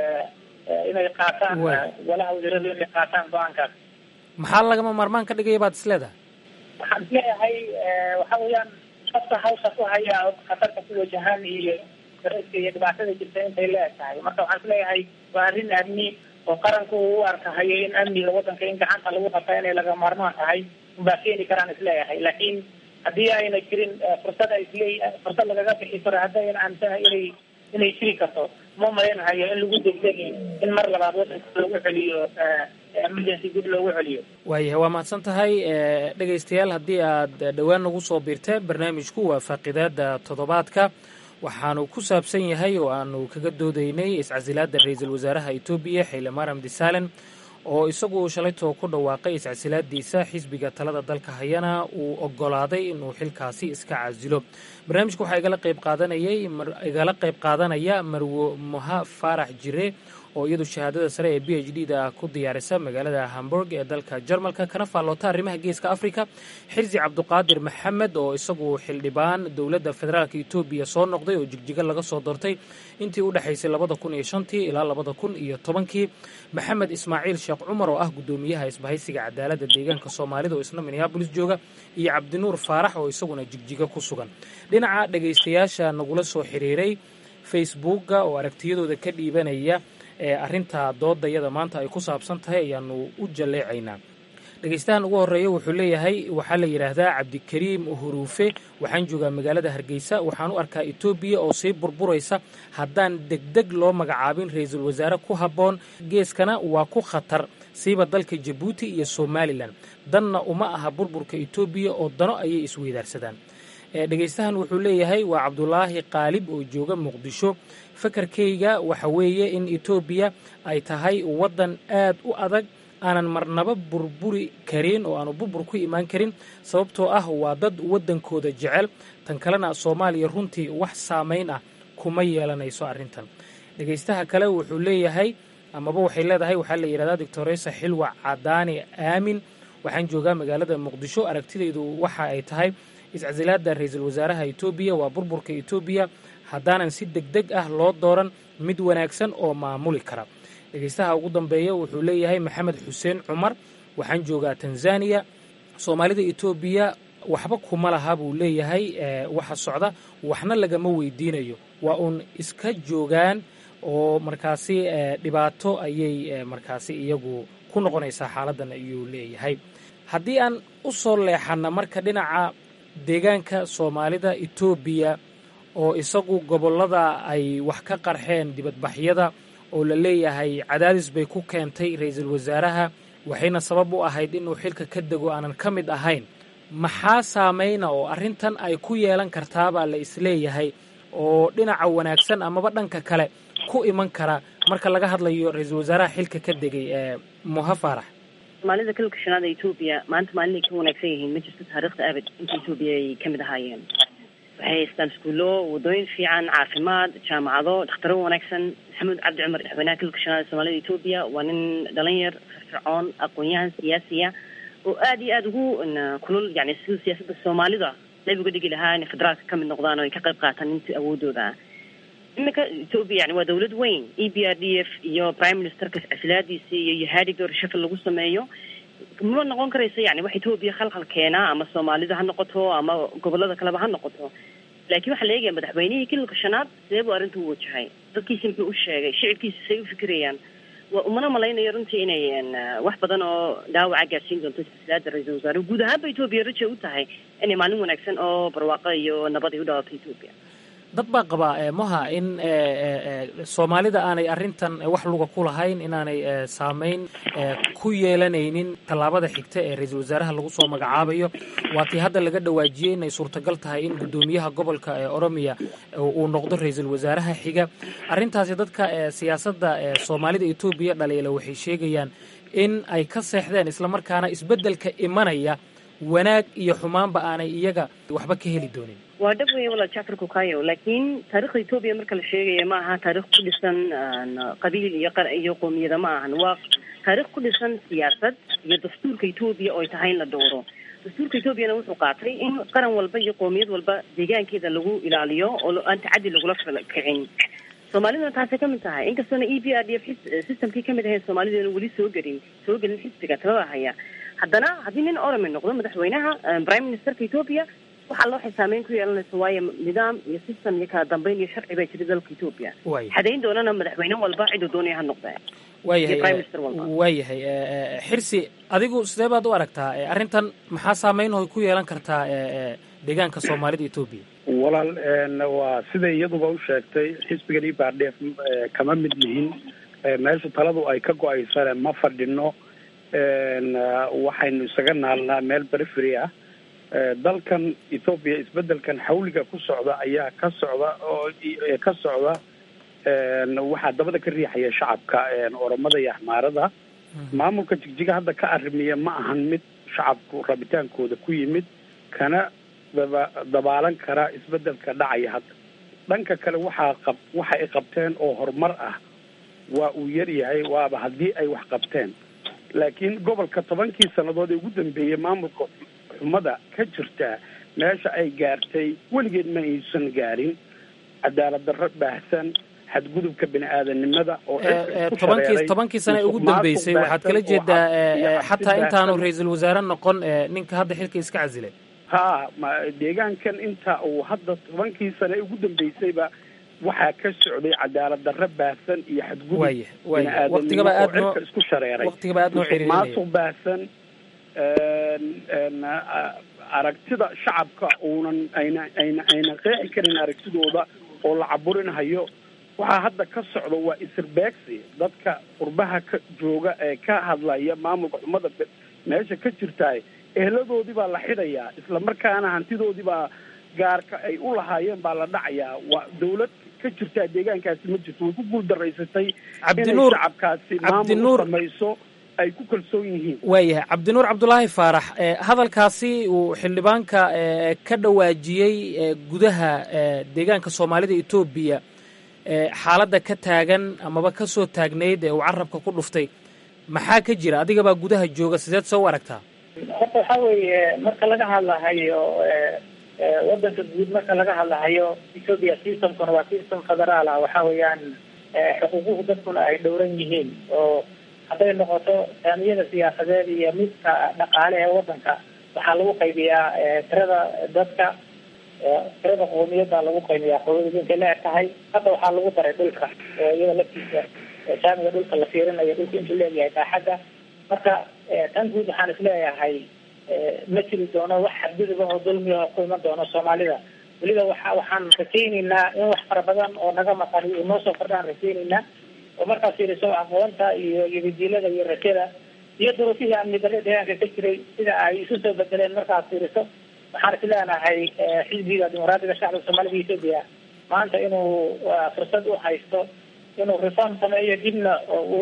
F: inay qaataan golaha wasiiradu inay qaataan go-aankaas
B: maxaa lagama maarmaan ka dhigaya baad is leedahay
F: waxaan is leeyahay waxa weeyaan dadka hawsha ku haya khatarta ku wajahan iyo dareyska iyo dhibaatada jirta intay leeg tahay marka waxaan is leeyahay waa arrin amni oo qaranku u arkahayo in amniga wadanka in gacanta lagu qabta inay laga maarmaan tahay unbaa keeni karaan is leeyahay laakiin haddii ayna jirin fursad ay isleey fursad lagaga bixi karo haddayna aaminsanahay inay inay jiri karto ma malaynahayo in lagu degdegi in mar labaad wadanka lagu celiyo emergency gud loogu celiyo
B: waayahay waa mahadsan tahay dhegaystayaal haddii aad dhowaan nagu soo biirteen barnaamijku waa faaqidaada toddobaadka waxaanu ku saabsan yahay oo aanu kaga doodaynay iscasilaada ra-iisul wasaaraha etoobiya xile maram disalen oo isagu shalaytoo ku dhawaaqay iscasilaadiisa xisbiga talada dalka hayana uu ogolaaday inuu xilkaasi iska casilo barnaamijka waxaa igala qayb qaadanayay igala qayb qaadanaya marwo moha faarax jire oo iyadu shahaadada sare ee b h d da ku diyaarisa magaalada hamburg ee dalka jarmalka kana faalloota arrimaha geeska africa xirsi cabduqaadir maxamed oo isagu xildhibaan dowladda federaalk etoobiya soo noqday oo jigjiga laga soo doortay intii u dhexaysay labada kun iyo shantii ilaa labada kun iyo tobankii maxamed ismaaciil sheekh cumar oo ah guddoomiyaha isbahaysiga cadaaladda deegaanka soomaalida oo isna minneabolis jooga iyo cabdinuur faarax oo isaguna jigjiga ku sugan dhinaca dhegaystayaasha nagula soo xiriiray facebookga oo aragtiyadooda ka dhiibanaya ee arrinta doodayada maanta ay ku saabsan tahay ayaanu u jalleecaynaa dhegaystahan ugu horreeya wuxuu leeyahay waxaa la yidhaahdaa cabdikariim huruufe waxaan joogaa magaalada hargeysa waxaan u arkaa etoobiya oo sii burburaysa haddaan degdeg loo magacaabin ra-iisul wasaare ku habboon geeskana waa ku khatar siiba dalka jabuuti iyo somalilan danna uma aha burburka etoobiya oo dano ayay isweydaarsadaan dhegaystahan wuxuu leeyahay waa cabdulaahi qaalib oo jooga muqdisho fakarkayga waxa weeye in etoobiya ay tahay waddan aad u adag aanan marnaba burburi karin oo aanu burbur ku imaan karin sababtoo ah waa dad waddankooda jecel tan kalena soomaaliya runtii wax saamayn ah kuma yeelanayso arrintan dhegaystaha kale wuxuu leeyahay amaba waxay leedahay waxaa la yidhahdaa doctoresa xilwa cadaani aamin waxaan joogaa magaalada muqdisho aragtidaydu waxa ay tahay iscasilaada ra-iisul wasaaraha etoobiya waa burburka etoobiya haddaanan si deg deg ah loo dooran mid wanaagsan oo maamuli kara dhegaystaha ugu dambeeya wuxuu leeyahay maxamed xuseen cumar waxaan joogaa tanzaniya soomaalida etoobiya waxba kuma laha buu leeyahay waxa socda waxna lagama weydiinayo waa uun iska joogaan oo markaasi dhibaato ayay markaasi iyagu ku noqonaysaa xaaladdan ayuu leeyahay haddii aan u soo leexanna marka dhinaca deegaanka soomaalida etoobiya oo isagu gobollada ay wax ka qarxeen dibadbaxyada oo la leeyahay cadaadis bay ku keentay ra-iisul wasaaraha waxayna sabab u ahayd inuu xilka ka dego aanan ka mid ahayn maxaa saamayna oo arrintan ay ku yeelan kartaabaa la isleeyahay oo dhinaca wanaagsan amaba dhanka kale ku iman kara marka laga hadlayo ra-iisul wasaaraha xilka ka degay ee moha faarax
D: soomaalida kalka shanaada etoobiya maanta maalinay ka wanaagsan yihiin ma jirto taariikhda abad inta etoobiya ay ka mid ahaayeen waxay haystaan iskuullo wadooyin fiican caafimaad jaamacado dhakhtaro wanaagsan maxamuud cabdi cumar madaxweynaha kalka shanaada soomaalida etoobiya waa nin dhalinyar firfircoon aqoon-yahan siyaasiya oo aada iyo aada ugu kulul yani sida siyaasadda soomaalida qayb uga dhigi lahaa inay federaalka ka mid noqdaan oo ay ka qayb qaataan intii awoodooda ah iminka etoobiya yani waa dawlad weyn e b r d f iyo prime ministerka casilaadiisa iyo yahadig doorashafil lagu sameeyo ma noqon karaysa yani wax etoobiya khalkhal keenaa ama soomaalida ha noqoto ama gobolada kaleba ha noqoto laakiin waxaa la eegaya madaxweynihii kililka shanaad sidee buu arrinta u wajahay dadkiisi muxuu u sheegay shicibkiisa say u fikirayaan waa umana malaynayo runtii inay wax badan oo dhaawaca gaarsiin doonto silsilaada ra-iisul wasaare guud ahaanba etoobiya raja u tahay inay maalin wanaagsan oo barwaaqo iyo nabad ay u dhawaato etoobiya
B: dad baa qabaa moha in soomaalida aanay arrintan wax luga ku lahayn inaanay saameyn ku yeelanaynin tallaabada xigta ee ra-iisul wasaaraha lagu soo magacaabayo waa tii hadda laga dhawaajiyey inay suurtagal tahay in guddoomiyaha gobolka ee oromiya uu noqdo ra-iisul wasaaraha xiga arrintaasi dadka siyaasadda soomaalida etoobiya dhaliila waxay sheegayaan in ay ka seexdeen islamarkaana isbeddelka imanaya wanaag iyo xumaanba aanay iyaga waxba ka heli doonin
D: waa dhab weya walaal jacfar kukayo laakiin taarikhda etoobiya marka la sheegaya ma aha taarikh ku dhisan qabiil iyo iyo qoomiyada ma ahan waa taarikh ku dhisan siyaasad iyo dastuurka etoobiya oo ay tahay in la dhowro dastuurka etoobiyana wuxuu qaatay in qaran walba iyo qoomiyad walba deegaankeeda lagu ilaaliyo oo aan tacaddi lagula kicin soomaaliduna taasay kamid tahay inkastoona e b r d f systemkii kamid ahayd soomaaliduna weli soo gelin soo gelin xisbiga talada haya haddana haddii nin orome noqdo madaxweynaha prime ministerka etoobiya waxaa loo xisaameyn ku yeelanaysa waayo nidaam iyo system iyo kala dambeyn iyo sharci baa jira dalka etoobiya xadayn doonana madaxweyne walba ciduu doonaya ha noqdee
B: waayahay waayahay xirsi adigu sidee baad u aragtaa arrintan maxaa saameyn oo ku yeelan kartaa deegaanka soomaalida etoobiya
E: walaal waa siday iyaduba u sheegtay xisbigan e b r d f kama mid lihin meesha taladu ay ka go-aysane ma fadhino waxaynu isaga naalnaa meel perifery ah dalkan ethoobiya isbedelkan xawliga ku socda ayaa ka socda oo ka socda waxaa dabada ka riixaya shacabka oromada iyo axmaarada maamulka jigjiga hadda ka arrimiya ma ahan mid shacabku rabitaankooda ku yimid kana daba dabaalan kara isbedelka dhacaya hadda dhanka kale waxaa qab waxa ay qabteen oo horumar ah waa uu yar yahay waaba haddii ay wax qabteen laakiin gobolka tobankii sannadood ee ugu dambeeyey maamulka xumada ka jirta meesha ay gaartay weligeed ma aysan gaarin cadaalad darro baahsan xadgudubka bini aadanimada oo
B: tobankii tobankii sane ugu dambeysay waxaad kala jeedaa xataa intaanu ra-iisul wasaare noqon ninka hadda xilka iska casilay
E: ha ma deegaankan inta uu hadda tobankii sane ugu dambeysayba waxaa ka socday cadaalad darro baahsan iyo xadgudub bini-aadanimo oo cirka isku shareeray maasuq baahsan aragtida shacabka uunan ayna ayna ayna qeexi karin aragtidooda oo la caburinhayo waxaa hadda ka socda waa isirbeegsi dadka qurbaha ka jooga ee ka hadlaya maamulka xumada meesha ka jirtaay eheladoodii baa la xidhayaa isla markaana hantidoodii baa gaarka ay u lahaayeen baa la dhacayaa waa dawlad ka jirtaa deegaankaasi ma jirto way ku guuldaraysatay inay shacabkaasi maamul u samayso ay ku kalsoon yihiin
B: waayahay cabdinuur cabdulaahi faarax hadalkaasi uu xildhibaanka ka dhawaajiyey gudaha deegaanka soomaalida etoobiya xaaladda ka taagan amaba ka soo taagnayd ee uu carabka ku dhuftay maxaa ka jira adigabaa gudaha jooga sideed soo u aragtaa
F: horta waxaa weeye marka laga hadlahayo wadanka guud marka laga hadlahayo ethoopia systemkuna waa system federaal ah waxa weeyaan xuquuquhu dadkuna ay dhowran yihiin oo hadday noqoto saamiyada siyaasadeed iyo midka dhaqaale ee wadanka waxaa lagu qaybiyaa tirada dadka tirada qoomiyadda lagu qaybiyaa qoomiyada intay la eg tahay hadda waxaa lagu daray dhulka iyada laftiisa saamiga dhulka la fiirinayo dhulka intuu leeyahay baaxadda marka tan guud waxaan isleeyahay ma jiri doono wax xadgudub ah oo dulmi ah ku iman doono soomaalida weliba waxa waxaan rajaynaynaa in wax fara badan oo naga maqan iyo noo soo kordhaan rajaynaynaa oo markaas fiiriso aqoonta iyo yabadiilada iyo rajada iyo duruufihii amni darre deegaanka ka jiray sida ay isu soo bedeleen markaad fiiriso waxaan is leenahay xisbiga dimuqraadiga shacabka soomaalida ethoopia maanta inuu fursad u haysto inuu reform sameeyo dibna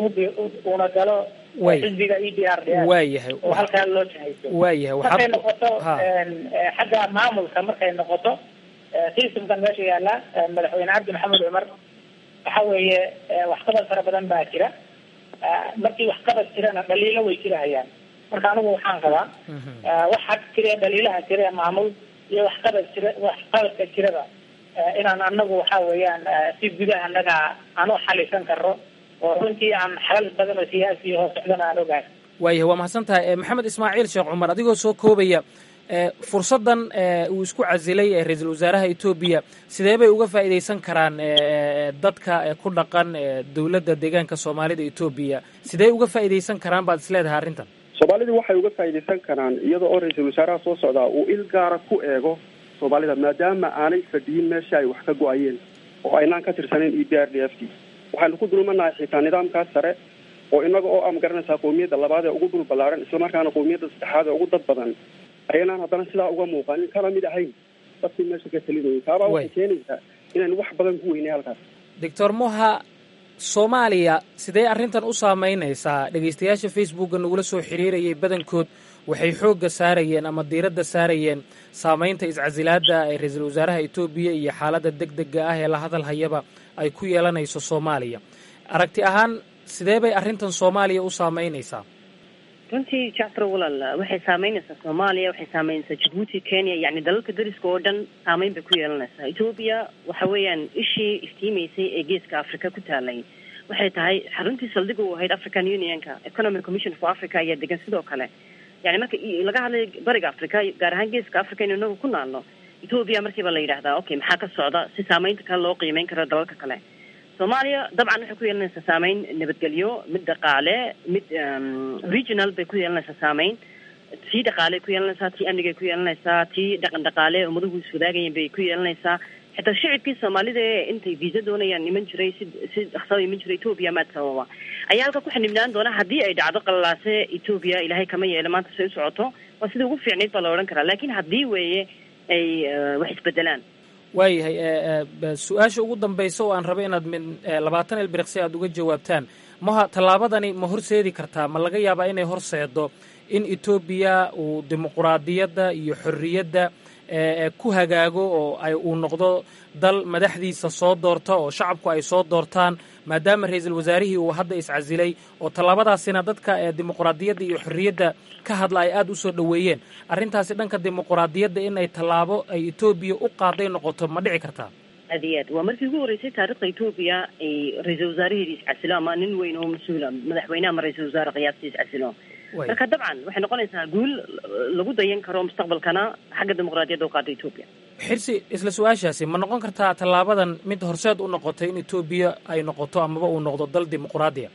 F: uuna galo xisbiga e d r d
B: waayahay
F: oo halkaa loo jahayso
B: waayahay
F: markay noqoto xagga maamulka markay noqoto systemkan meesha yaala madaxweyne cabdi maxamed cumar waxa weeye waxqabad fara badan baa jira markii waxqabad jirana dhaliilo way jirahayaan marka anigu waxaan qabaa waxa jira dhaliilaha jira maamul iyo waxqabad jira waxqabadka jirada inaan anagu waxa weeyaan si gudaha anaga aan u xalisan karo oo runtii aan xalal badan oo siyaasi hoos socdana aan ogahay
B: waayahay waa mahadsan tahay maxamed ismaaciil sheekh cumar adigoo soo koobaya fursaddan uu isku casilay ra-iisul wasaaraha etoobiya sidee bay uga faa'iidaysan karaan dadka ku dhaqan dowladda deegaanka soomaalida etoobiya sidee uga faa'iidaysan karaan baad is leedahay arrintan
G: soomaalidii waxay uga faa'iidaysan karaan iyada oo ra-iisul wasaaraha soo socdaa uu il gaara ku eego soomaalida maadaama aanay fadhiyin meesha ay wax ka go-ayeen oo aynaan ka tirsanayn e b r d f d waxaynu ku dulmanahay xitaa nidaamkaas sare oo inaga oo ama garanaysaa qowmiyadda labaad ee ugu dhul ballaaran islamarkaana qowmiyadda saddexaad ee ugu dad badan ayaynaan haddana sidaa uga muuqanin kana mid ahayn dadkii meesha ka talinayay taabaa waxay keenaysaa inaynu wax badan ku weynay halkaas
B: doctor moha soomaaliya sidee arrintan u saameynaysaa dhegaystayaasha facebookga nagula soo xiriirayay badankood waxay xoogga saarayeen ama diiradda saarayeen saamaynta iscasilaadda ee ra-iisul wasaaraha etoobiya iyo xaaladda deg dega ah ee la hadal hayaba ay ku yeelanayso soomaaliya aragti ahaan sidee bay arrintan soomaaliya u saameynaysaa
D: runtii jacfar walaal waxay saameynaysaa soomaaliya waxay saameynaysaa jabuuti kenya yacni dalalka dariska oo dhan saameyn bay ku yeelanaysaa etoobiya waxa weeyaan ishii iftiimaysay ee geeska africa ku taalay waxay tahay xaruntii saldhig u ahayd african unionka economic commission for africa ayaa degan sidoo kale yani marka laga hadlayo bariga africa gaar ahaan geeska africa inu inagu ku naalno etoobiya markiiba la yidhahdaa okay maxaa ka socda si saameynta kale loo qiimeyn karo dalalka kale soomaaliya dabcan waxay ku yeelanaysaa saameyn nabadgelyo mid dhaqaale mid regional bay ku yeelanaysaa saameyn tii dhaqaaley ku yeelanaysaa tii amnigay ku yeelanaysaa tii dhaqan dhaqaale ummaduhu iswadaagayeen bay ku yeelanaysaa xitaa shicibkii soomaalida ee intay viisa doonayaan iman jiray si si dhaqsada iman jiray etoobiya maad sababa ayaa halka ku xanibnaan doona haddii ay dhacdo qalalaase etoobiya ilaahay kama yeelo maanta say u socoto waa sidai ugu fiicnayd baa la odhan karaa laakiin haddii weeye ay wax isbedelaan
B: waayahay su-aasha ugu dambaysa oo aan raba inaad min labaatan ilbiriqsi aada uga jawaabtaan maha tallaabadani ma horseedi kartaa ma laga yaabaa inay horseedo in etoobiya uu dimuquraadiyadda iyo xorriyadda ku hagaago oo ay uu noqdo dal madaxdiisa soo doorta oo shacabku ay soo doortaan maadaama ra-iisul wasaarihii uu hadda iscasilay oo tallaabadaasina dadka dimuquraadiyadda iyo xorriyadda ka hadla ay aada u soo dhoweeyeen arrintaasi dhanka dimuquraadiyadda inay tallaabo ay etoobiya u qaaday noqoto ma dhici kartaa
D: aad iyo aad waa markii ugu horreysay taarikhda etoobiya ay ra-iisul wasaaraheedii iscasilo ama nin weyn oo mas-uula madaxweyne ama ra-iisul wasaare qiyaastii iscasilo marka dabcan waxay noqonaysaa guul lagu dayan karo mustaqbalkana xagga dimuqraadiyadda u qaada etoobiya
B: xirsi isla su-aashaasi ma noqon kartaa tallaabadan mid horseed u noqotay in etoobiya ay noqoto amaba uu noqdo dal dimuqraadiya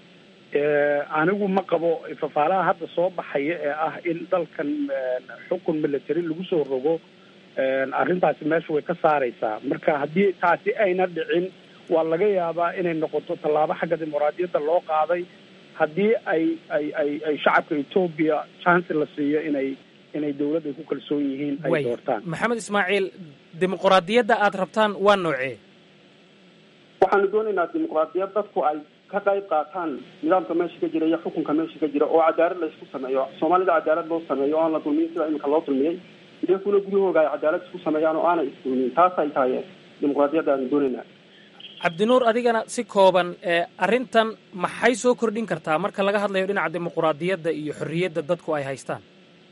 E: anigu ma qabo fafaalaha hadda soo baxaya ee ah in dalkan xukun military lagu soo rogo arrintaasi meesha way ka saaraysaa marka haddii taasi ayna dhicin waa laga yaabaa inay noqoto tallaabo xagga dimuqraadiyadda loo qaaday haddii ay ay ay ay shacabka etoobiya chance la siiyo inay inay dawladda ku kalsoon yihiin ay doortaan
B: maxamed ismaaciil dimuqraadiyadda aada rabtaan waa noocee
G: waxaanu doonaynaa dimuqraadiyad dadku ay ka qayb qaataan nidaamka meesha ka jira iyo xukunka meesha ka jira oo cadaalad la isku sameeyo soomaalida cadaalad loo sameeyo o aan la dulmiyin sida iminka loo dulmiyey iyakuna guryahooga ay cadaalad isku sameeyaan oo aanay isdulmiyin taas ay tahay dimuqraadiyadda aanu doonaynaa
B: cabdinuur adigana si kooban arrintan maxay soo kordhin kartaa marka laga hadlayo dhinaca dimuquraadiyadda iyo xorriyadda dadku ay haystaan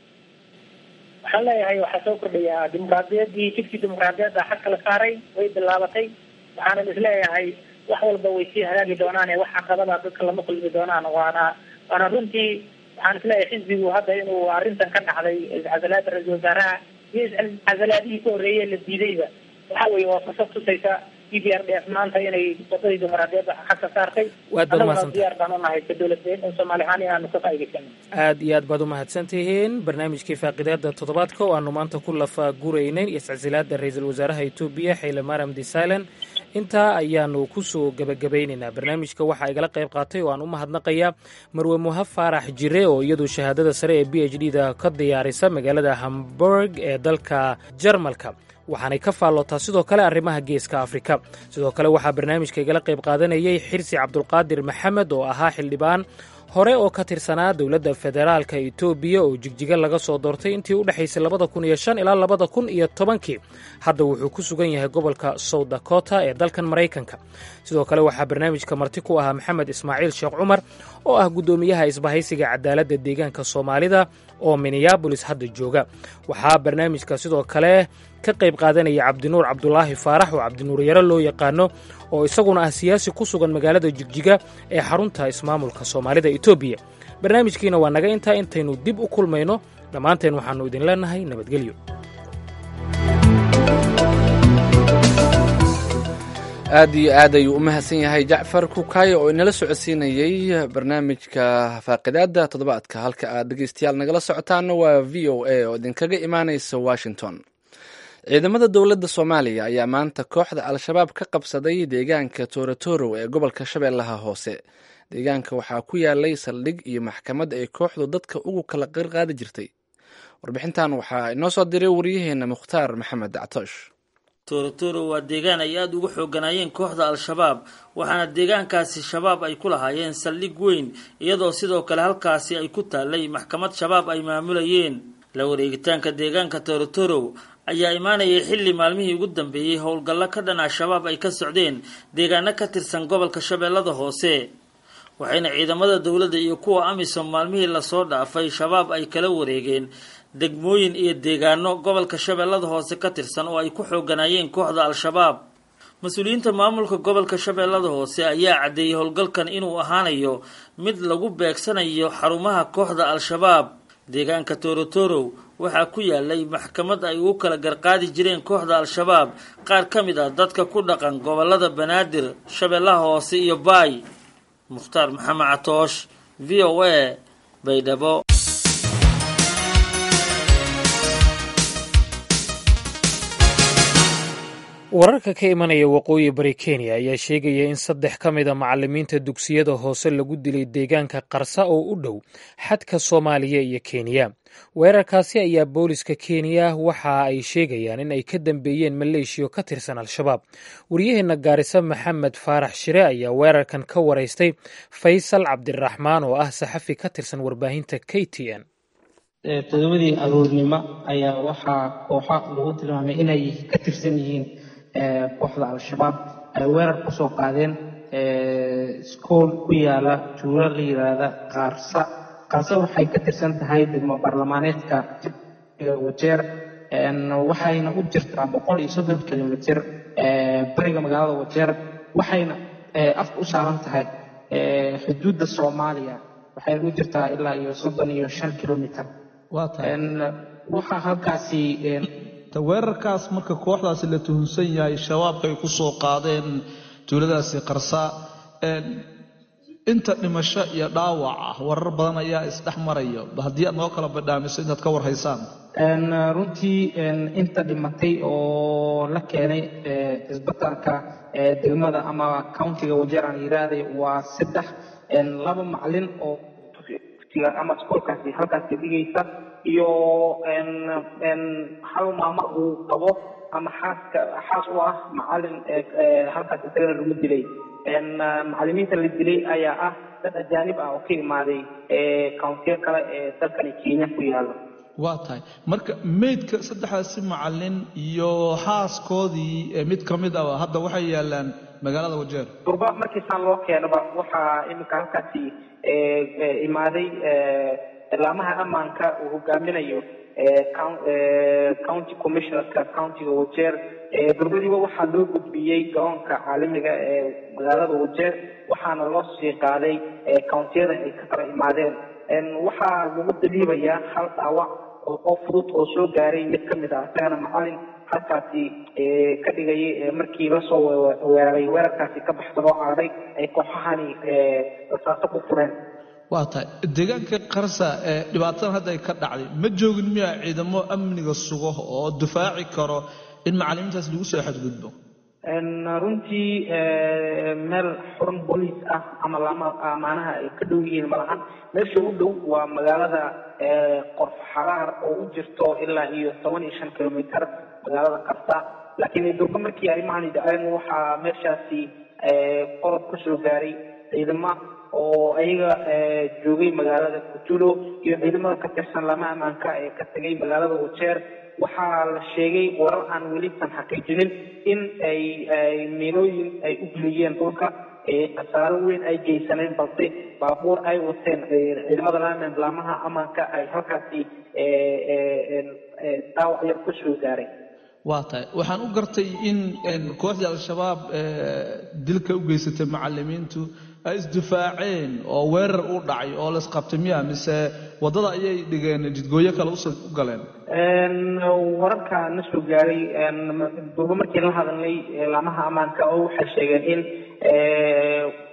F: waxaan leeyahay waxaa soo kordhayaa dimuqraadiyaddii jidkii dimuqraadiyadda xag kala saaray way bilaabatay waxaanan isleeyahay wax walba way sii hagaagi doonaan ee wax caqabada dadka lama kulmi doonaan waana waana runtii waxaan isleeyahay xisbigu hadda inuu arrintan ka dhacday iscasalaada ra-iisul wasaaraha iyo iscasalaadihii ka horreeyey la diidayba waxa weeye waa fursad tusaysa e b r d f maanta inay wadadii dimuqraadiyadda xag ka saartay
B: waad baad umahadsanta
F: diyaar baan unahay ka dowladeen in soomaali ahaan inaanu ka faa'idaysano
B: aad iyo aad baad umahadsan tihiin barnaamijkii faaqidaada toddobaadka oo aanu maanta ku lafa guraynay iscasilaada ra-iisul wasaaraha etoobiya xayle mariam desalan intaa ayaanu kusoo gebagabaynaynaa barnaamijka waxaa igala qayb qaatay oo aan u mahadnaqayaa marwe muha faarax jire oo iyadu shahaadada sare ee b h d da ka diyaarisa magaalada hamburg ee dalka jarmalka waxaanay ka faallootaa sidoo kale arrimaha geeska afrika sidoo kale waxaa barnaamijka igala qayb qaadanayay xirsi cabdulqaadir maxamed oo ahaa xildhibaan hore oo ka tirsanaa dowladda federaalka etoobiya oo jigjiga laga soo doortay intii u dhexaysay labada kun iyo shan ilaa labada kun iyo tobankii hadda wuxuu ku sugan yahay gobolka south dakota ee dalkan maraykanka sidoo kale waxaa barnaamijka marti ku ahaa maxamed ismaaciil sheekh cumar oo ah guddoomiyaha isbahaysiga cadaaladda deegaanka soomaalida oo minneabolis hadda jooga waxaa barnaamijka sidoo kale ka qayb qaadanaya cabdinuur cabdulaahi faarax oo cabdinuur yaro loo yaqaano oo isaguna ah siyaasi ku sugan magaalada jigjiga ee xarunta ismaamulka soomaalida etoobiya barnaamijkiina waa naga intaa intaynu dib u kulmayno dhammaanteen waxaannu idin leenahay nabadgelyo
A: aad iyo aad ayuu u mahadsan yahay jacfar kukaayo oo inala socodsiinayey barnaamijka faaqidaada toddobaadka halka aad dhegeystayaal nagala socotaana waa v o a oo idinkaga imaanaysa washington ciidamada dowladda soomaaliya ayaa maanta kooxda al-shabaab ka qabsaday deegaanka toorotorow ee gobolka shabeellaha hoose deegaanka waxaa ku yaalay saldhig iyo maxkamad ay kooxdu dadka ugu kala qirqaadi jirtay warbixintan waxaa inoo soo diray waryaheena mukhtaar maxamed dactoosh
I: toorotoro waa deegaan ay aada uga xooganaayeen kooxda al-shabaab waxaana deegaankaasi shabaab ay ku lahaayeen saldhig weyn iyadoo sidoo kale halkaasi ay ku taallay maxkamad shabaab ay maamulayeen la wareegitaanka deegaanka toorotorow ayaa imaanayay xilli maalmihii ugu dambeeyey howlgallo ka dhan al-shabaab ay ka socdeen deegaano ka tirsan gobolka shabeellada hoose waxayna ciidamada dowladda iyo kuwa amisom maalmihii lasoo dhaafay shabaab ay kala wareegeen degmooyin iyo deegaano gobolka shabeellada hoose ka tirsan oo ay ku xooganaayeen kooxda al-shabaab mas-uuliyiinta maamulka gobolka shabeellada hoose ayaa caddeeyey howlgalkan inuu ahaanayo mid lagu beegsanayo xarumaha kooxda al-shabaab deegaanka toorotorow waxaa ku yaalay maxkamad ay ugu kala garqaadi jireen kooxda al-shabaab qaar ka mid ah dadka ku dhaqan gobolada banaadir shabeellaha hoose iyo baay mukhtaar maxamed catoosh v o a baydhabo
B: wararka ka imanaya waqooyi bari kenya ayaa sheegaya in saddex ka mida macalimiinta dugsiyada hoose lagu dilay deegaanka qarsa oo u dhow xadka soomaaliya iyo kenya weerarkaasi ayaa booliska kenya waxa ay sheegayaan in ay ka dambeeyeen maleeshiyo ka tirsan al-shabaab waryaheena gaarisa maxamed faarax shire ayaa weerarkan ka waraystay faysal cabdiraxmaan oo ah saxafi ka tirsan warbaahinta k t n
J: todobadii aroornimo ayaa waxaa kooxa lagu tilmaamay inay ka tirsan yihiin kooxda al-shabaab ay weerar kusoo qaadeen iskool ku yaala tuulo la yiraahda qaarsa qaarsa waxay ka tirsan tahay degmo baarlamaaneedka wajeer waxayna u jirtaa boqol iyo soddon kilomitr bariga magaalada wajeer waxayna afka u saaran tahay xuduudda soomaaliya waxayna u jirtaa ilaa iyo soddon iyo shan kilomitr waxaa halkaasi
K: weerarkaas marka kooxdaasi la tuhunsan yahay shabaabka ay ku soo qaadeen tuuladaasi qarsa inta dhimasho iyo dhaawac ah warar badan ayaa isdhex maraya haddii aad noo kala badhaamiso intaad ka war haysaan
J: runtii inta dhimatay oo la keenay isbitaalka degmada ama countiga wajeeraan yiraahday waa saddex laba macalin oo ama iskoolkaasi halkaasi dhigaysa iyo hal maamo uu qabo ama xaaska xaas u ah macalin halkaas isagana lagu dilay macalimiinta la dilay ayaa ah dad ajaanib ah oo ka imaaday countiyo kale ee dalkani kenya ku yaala
K: waa tahay marka meydka saddexdaasi macalin iyo xaaskoodii mid ka mid ah hadda waxay yaalaan magaalada wajeer
J: durba markiisaan loo keenaba waxaa iminka halkaasi imaaday laamaha ammaanka uu hogaaminayo county commissionerka countiga wajeer durbadiiba waxaa loo gudbiyey garoonka caalamiga ee magaalada wajeer waxaana loo sii qaaday countiyada ay ka kala imaadeen waxaa lagu daliibayaa hal dhaawac oo qof fudud oo soo gaaray mid ka mid ah isagana macalin halkaasi ka dhigayay markii lasoo weeraray weerarkaasi ka baxsan oo aaday ay kooxahani rasaaso ku fureen
K: waa tahay deegaanka qarsa ee dhibaatadan hadda ay ka dhacday ma joogin miyaa ciidamo amniga sugo oo difaaci karo in macalimiintaas lagu soo xadgudbo
J: runtii meel xurun booliis ah ama lama amaanaha ay ka dhow yihiin malahan meesha u dhow waa magaalada qorf xaraar oo u jirto ilaa iyo toban iyo shan kilomitr magaalada qarsa laakiin durba markii arrimahani dhaceen waxaa meeshaasi qodob ka soo gaaray ciidamo oo ayaga joogay magaalada kutulo iyo ciidamada ka tirsan lama ammaanka ee ka tegay magaalada wajeer waxaa la sheegay warar aan welisan xaqiijinin in ay miilooyin ay u geliyeen dhulka khasaaro weyn ay geysaneen balse baabuur ay wateen ciidamada laamaha ammaanka ay halkaasi dhaawac yar ku soo gaaray
K: waa tahay waxaan u gartay in kooxdii al-shabaab dilka u geysatay macalimiintu ay isdifaaceen oo weerar u dhacay oo laisqabtay miya mise waddada ayay dhigeen jidgooyo kale u galeen
J: wararka na soo gaaray durba markii la hadalnay laamaha ammaanka oo waxay sheegeen in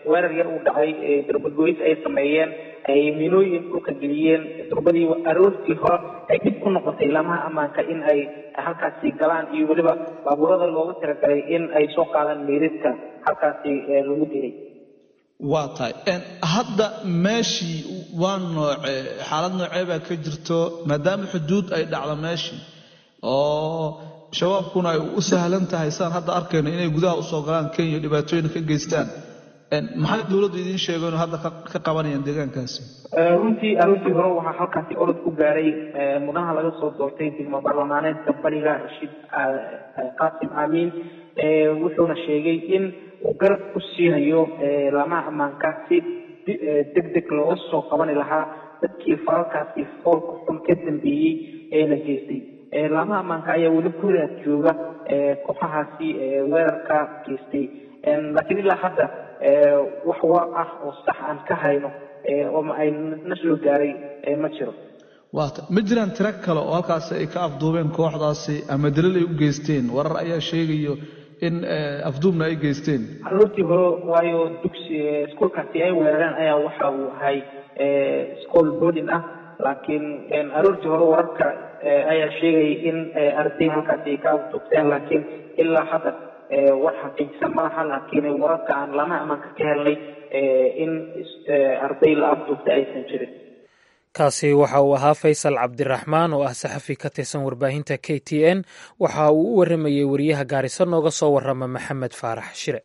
J: weerar yar uu dhacay darbagoys ay sameeyeen ay miinooyin dhulka geliyeen durbadii aroortii hore ay dib ku noqotay laamaha ammaanka in ay halkaasi galaan iyo weliba baabuurada looga talagalay in ay soo qaadaan meydadka halkaasi lagu dilay
K: waa tahay hadda meeshii waa nooce xaalad noocee baa ka jirto maadaama xuduud ay dhacdo meeshii oo shabaabkuna ay u sahlan tahay saan hadda arkayno inay gudaha usoo galaan kenya dhibaatooyin ka geystaan maxay dowladdu idiin sheegeen oo hadda ka qabanayaan deegaankaasi
J: runtii aroortii hore waxaa halkaasi orod ku gaaray mudanaha laga soo doortay degmo baarlamaaneedka bariga rashiid qaasim aamiin wuxuuna sheegay in uu garab ku siinayo laamaha ammaanka si deg deg looga soo qabani lahaa dadkii falalkaasi foolka xun ka dambeeyey ee la geystay laamaha ammaanka ayaa weli ku raad jooga kooxahaasi weerarka geystay laakiin ilaa hadda wax war ah oo sax aan ka hayno oo ay na soo gaaray ma jiro
K: waata ma jiraan tiro kale oo halkaasi ay ka afduubeen kooxdaasi ama dalil ay u geysteen warar ayaa sheegayo in afduubna ay geysteen
J: aroortii hore waayo dugsi iskuolkaasi ay weerareen ayaa waxa uu ahay school boarding ah laakiin aroortii hore wararka ayaa sheegayay in arday halkaasi ay ka afduubteen laakiin ilaa hadda war xaqiijisan malaha laakiin wararka aan lamaha ammaanka ka helnay in arday la afduubtay aysan jirin
B: kaasi waxa uu ahaa faysal cabdiraxmaan oo ah saxafi ka tirsan warbaahinta k t n waxa uu u waramayey wariyaha gaariso nooga soo warama maxamed faarax shire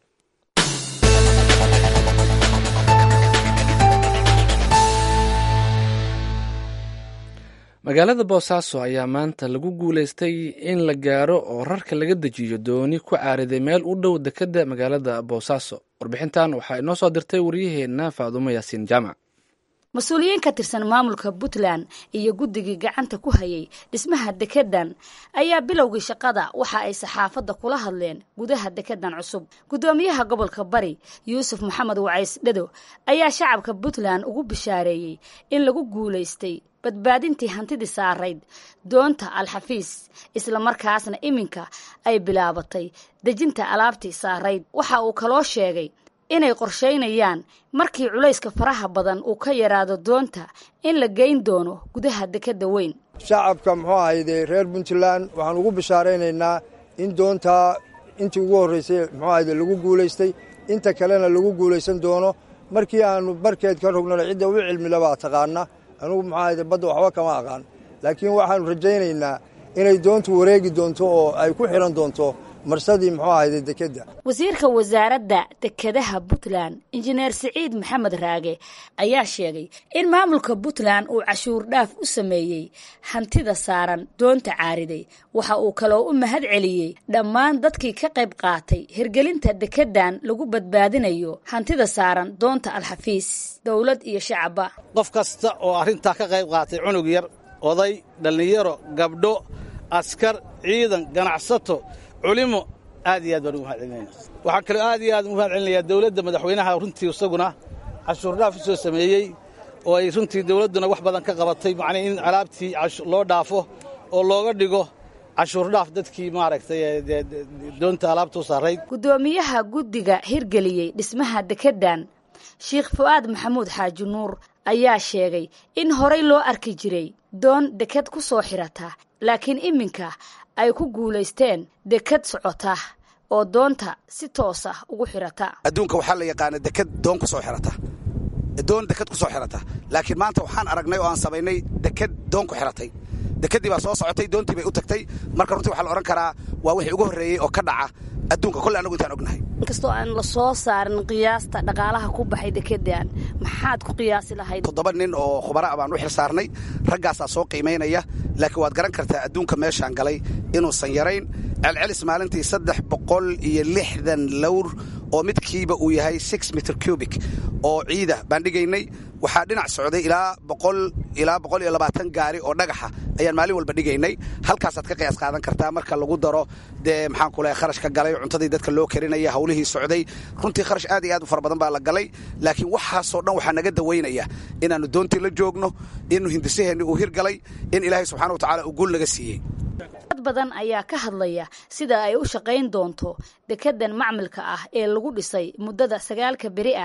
A: magaalada boosaaso ayaa maanta lagu guuleystay in la gaaro oo rarka laga dejiyo dooni ku caariday meel u dhow dekedda magaalada boosaaso warbixintan waxaa inoo soo dirtay waryaheenna faadumo yaasiin jaamac
L: mas-uuliyiin ka tirsan maamulka puntland iyo guddigii gacanta ku hayay dhismaha dekedan ayaa bilowgii shaqada waxa ay saxaafadda kula hadleen gudaha dekedan cusub guddoomiyaha gobolka bari yuusuf maxamed wacays dhado ayaa shacabka puntland ugu bishaareeyey in lagu guulaystay badbaadintii hantidii saarayd doonta alxafiis islamarkaasna iminka ay bilaabatay dejinta alaabtii saarayd waxa uu kaloo sheegay inay qorshaynayaan markii culayska faraha badan uu ka yaraado doonta in la geyn doono gudaha dekedda weyn
M: shacabka muxuu ahayde reer puntland waxaan ugu bishaaraynaynaa in doontaa intii ugu horraysay muxuu ahayde lagu guulaystay inta kalena lagu guulaysan doono markii aannu barkeed ka rognana cidda u cilmilabaa taqaana anugu muxuu ahayde badda waxba kama aqaan laakiin waxaannu rajaynaynaa inay doontu wareegi doonto oo ay ku xidhan doonto marsadii muxuu ahayde dekedda
L: wasiirka wasaaradda dekedaha puntland injineer siciid maxamed raage ayaa sheegay in maamulka puntland uu cashuur dhaaf u sameeyey hantida saaran doonta caariday waxa uu kaloo u mahad celiyey dhammaan dadkii ka qayb qaatay hirgelinta dekedan lagu badbaadinayo hantida saaran doonta alxafiis dowlad iyo shacabba
N: qof kasta oo arrintaa ka qayb qaatay cunug yar oday dhallinyaro gabdho askar ciidan ganacsato culimo aad iyo aad baan ugu mahad celinayna waxaan kaloo aad iyo aad ugu mahad celinayaa dowladda madaxweynaha runtii isaguna cashuur dhaaf u soo sameeyey oo ay runtii dowladduna wax badan ka qabatay macnii in alaabtii loo dhaafo oo looga dhigo cashuur dhaaf dadkii maaragtay doonta alaabta u saarayd
L: guddoomiyaha guddiga hirgeliyey dhismaha dekedan sheikh fu'aad maxamuud xaaji nuur ayaa sheegay in horay loo arki jiray doon deked ku soo xirata laakiin iminka ay ku guulaysteen deked socota oo doonta si toosa ugu xirata
C: adduunka waxaa la yaqaana deked doon ku soo xirata doon deked ku soo xirata laakiin maanta waxaan aragnay oo aan samaynay deked doon ku xiratay dekeddii baa soo socotay doontii bay u tagtay marka runtii waxaa la odhan karaa waa wixii ugu horreeyey oo ka dhaca adduunka kolle annagu intaan ognahay
L: inkastoo aan la soo saarin qiyaasta dhaqaalaha ku baxay dekedan maxaad ku qiyaasi lahayd
C: toddoba nin oo khubara baan u xil saarnay raggaasaa soo qiimaynaya laakiin waad garan kartaa adduunka meeshaan galay inuusan yarayn celcelis maalintii saddex boqol iyo lixdan lowr oo midkiiba uu yahay six mitr cubic oo ciida baan dhigaynay waxaa dhinac socday ilaa boqol ilaa boqol iyo labaatan gaari oo dhagaxa ayaan maalin walba dhigaynay halkaasaad ka qiyaas qaadan kartaa marka lagu daro dee maxaan ku lehay kharash ka galay cuntadii dadka loo karinaya hawlihii socday runtii kharash aad iyo aad u fara badan baa la galay laakiin waxaasoo dhan waxaa naga dawaynaya inaannu doontii la joogno inuu hindisaheenni uu hirgalay in ilaahay subxana wa tacala uu guul naga siiyey
L: dad badan ayaa ka hadlaya sida ay u shaqayn doonto dekedan macmilka ah ee lagu dhisay muddada sagaalka beri ah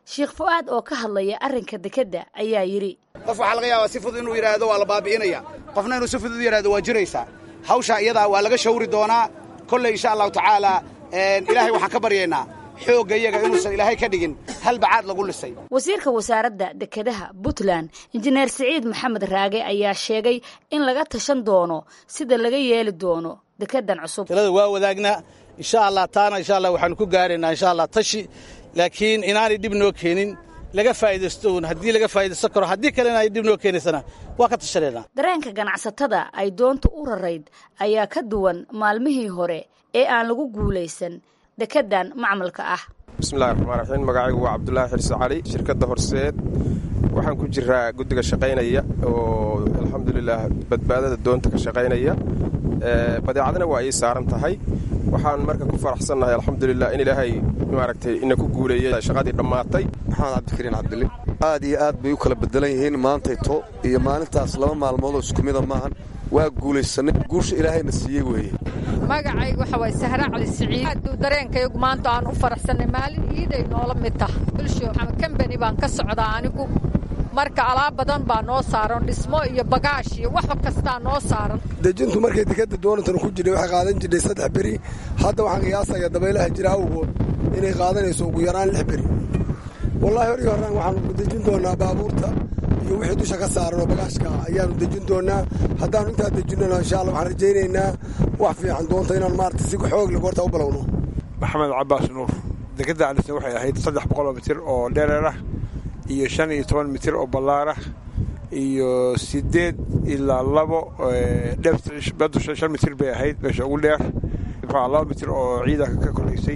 L: sheekh fu'aad oo ka hadlaya arrinka dekedda ayaa yidhi
C: qof waxaa laga yaabaa si fudud inuu yidhaahdo waa la baabi'inaya qofna inuu si fudud u yidhahdo waa jiraysaa hawshaa iyadaa waa laga shawri doonaa kolley insha allahu tacaala ilaahay waxaan ka baryaynaa xoogga iyaga inuusan ilaahay ka dhigin hal bacaad lagu lisay
L: wasiirka wasaaradda dekedaha puntland injineer siciid maxamed raage ayaa sheegay in laga tashan doono sida laga yeeli doono dekedan cusub
N: talada waa wadaagnaa insha allah taana insha allah waxaanu ku gaaraynaa insha allah tashi laakiin inaanay dhib noo keenin laga faa'iidaysto uun haddii laga faa'iidaysan karo haddii kalena ay dhib noo keenaysana waa ka tashanaynaa
L: dareenka ganacsatada ay doonta u rarayd ayaa ka duwan maalmihii hore ee aan lagu guulaysan dekedan macmalka ah
O: bismillahi raxmaan raxiim magacaygu waa cabdulaahi xirse cali shirkadda horseed waxaan ku jiraa guddiga shaqaynaya oo alxamdulilaah badbaadada doonta ka shaqaynaya badeecadana waa ii saaran tahay waxaan marka ku faraxsannahay alxamdulilah in ilaahay maaragtay ina ku guuleeyey shaqadii dhammaatay
P: maxamed cabdikariin cabdili aad iyo aad bay u kala bedelan yihiin maantayto iyo maalintaas laba maalmoodoo isku mida maahan waa guulaysanay guusha ilaahayna siiyey weeye
Q: magacaygu waxa waay sahra cali siciid aaduu dareenkayagu maanta aan u faraxsannay maalin iiday noola mid tah bulsho kambani baan ka socdaa anigu marka alaab badan baa noo saaran dhismo iyo bagaash iyo wax kastaa noo saaran
R: dejintu markay dekadda doonatan ku jirhay waxay qaadan jirtay saddex beri hadda waxaan qiyaasaya dabaylaha jira awgood inay qaadanayso ugu yaraan lix beri wallaahi hor iyo horaan waxaanu dejin doonaa baabuurta iyo wixii dusha ka saaran oo bagaashka ayaanu dejin doonaa haddaanu intaa dejinona insha alla waxaan rajaynaynaa wax fiican doonta inaan maarata si xoog leh goorta u balowno
S: maxamed cabaas nuur dekadda alisna waxay ahayd saddex boqoloo mitir oo dheereer ah iyo shan iyo toban mitir oo ballaarah iyo siddeed ilaa labo dheerbaddu shan mitir bay ahayd meesha ugu dheer muxua laba mitir oo ciidanka ka koraysay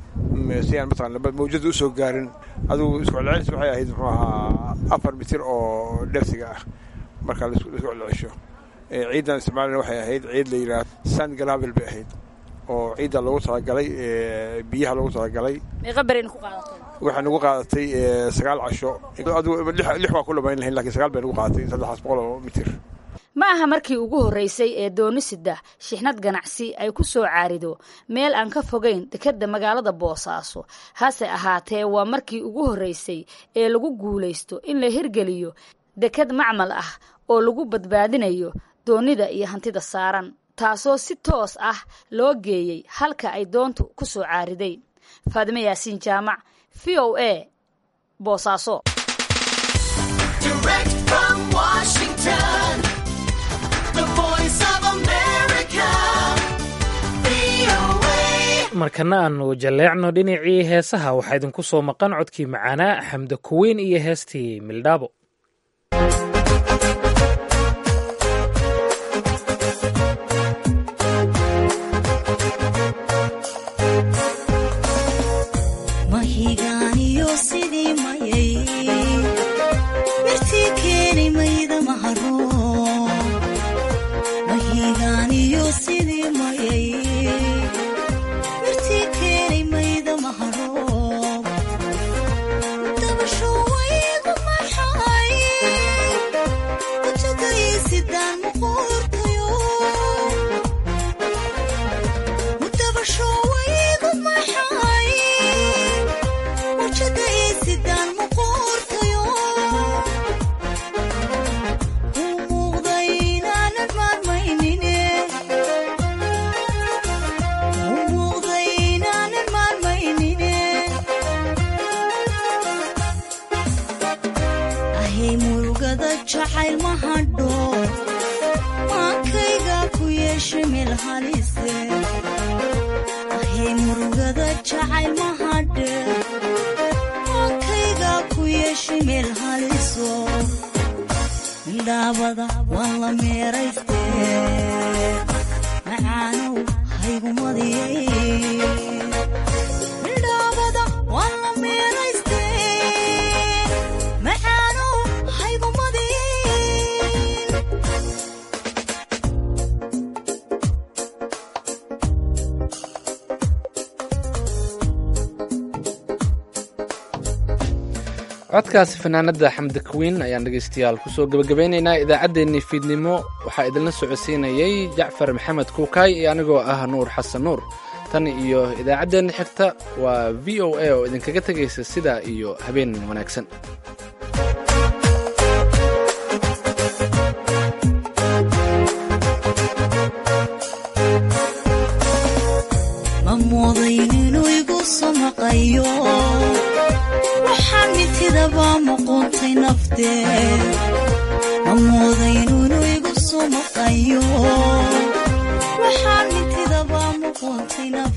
S: si aan mataqana mawjada usoo gaarin adugu isku celcelis waxay ahayd muxuu ahaa afar mitir oo dheersiga ah marka laisku celcelisho ciidan isticmaalina waxay ahayd ciid la yidhaah sand galavel bay ahayd oo ciidda loogu talagalay biyaha loogu talagalay waxay nagu qaadatay sagaal casho adigu lix waa ku dhamayn lahayn lakin sagaal bay nagu qaadatay saddexaas boqol oo mitir
L: ma aha markii ugu horreysay ee doonisida shixnad ganacsi ay ku soo caarido meel aan ka fogayn dekedda magaalada boosaaso hase ahaatee waa markii ugu horreysay ee lagu guulaysto in la hirgeliyo deked macmal ah oo lagu badbaadinayo doonida iyo hantida saaran taasoo si toos ah loo geeyey halka ay doontu ku soo caariday faadime yaasiin jaamac v o a boosaaso
B: markana aanu jalleecno dhinacii heesaha waxaa idinku soo maqan codkii macaanaa xamda kuweyn iyo heestii mildhaabo
A: codkaasi fanaanada xamdi kawiin ayaan dhegaystayaal kusoo gebagabaynaynaa idaacaddeenii fiidnimo waxaa idinla socodsiinayay jacfar maxamed kuukaay iyo anigoo ah nuur xasan nuur tan iyo idaacaddeenna xigta waa v o a oo idinkaga tegaysa sidaa iyo habeen wanaagsan
T: ma moodayn inuu igu soo maqayo waxaan mitidaba muquuntay nafteed ma moodayn inuu igu soo maqayo waxaan mitidaba muquuntay nafteed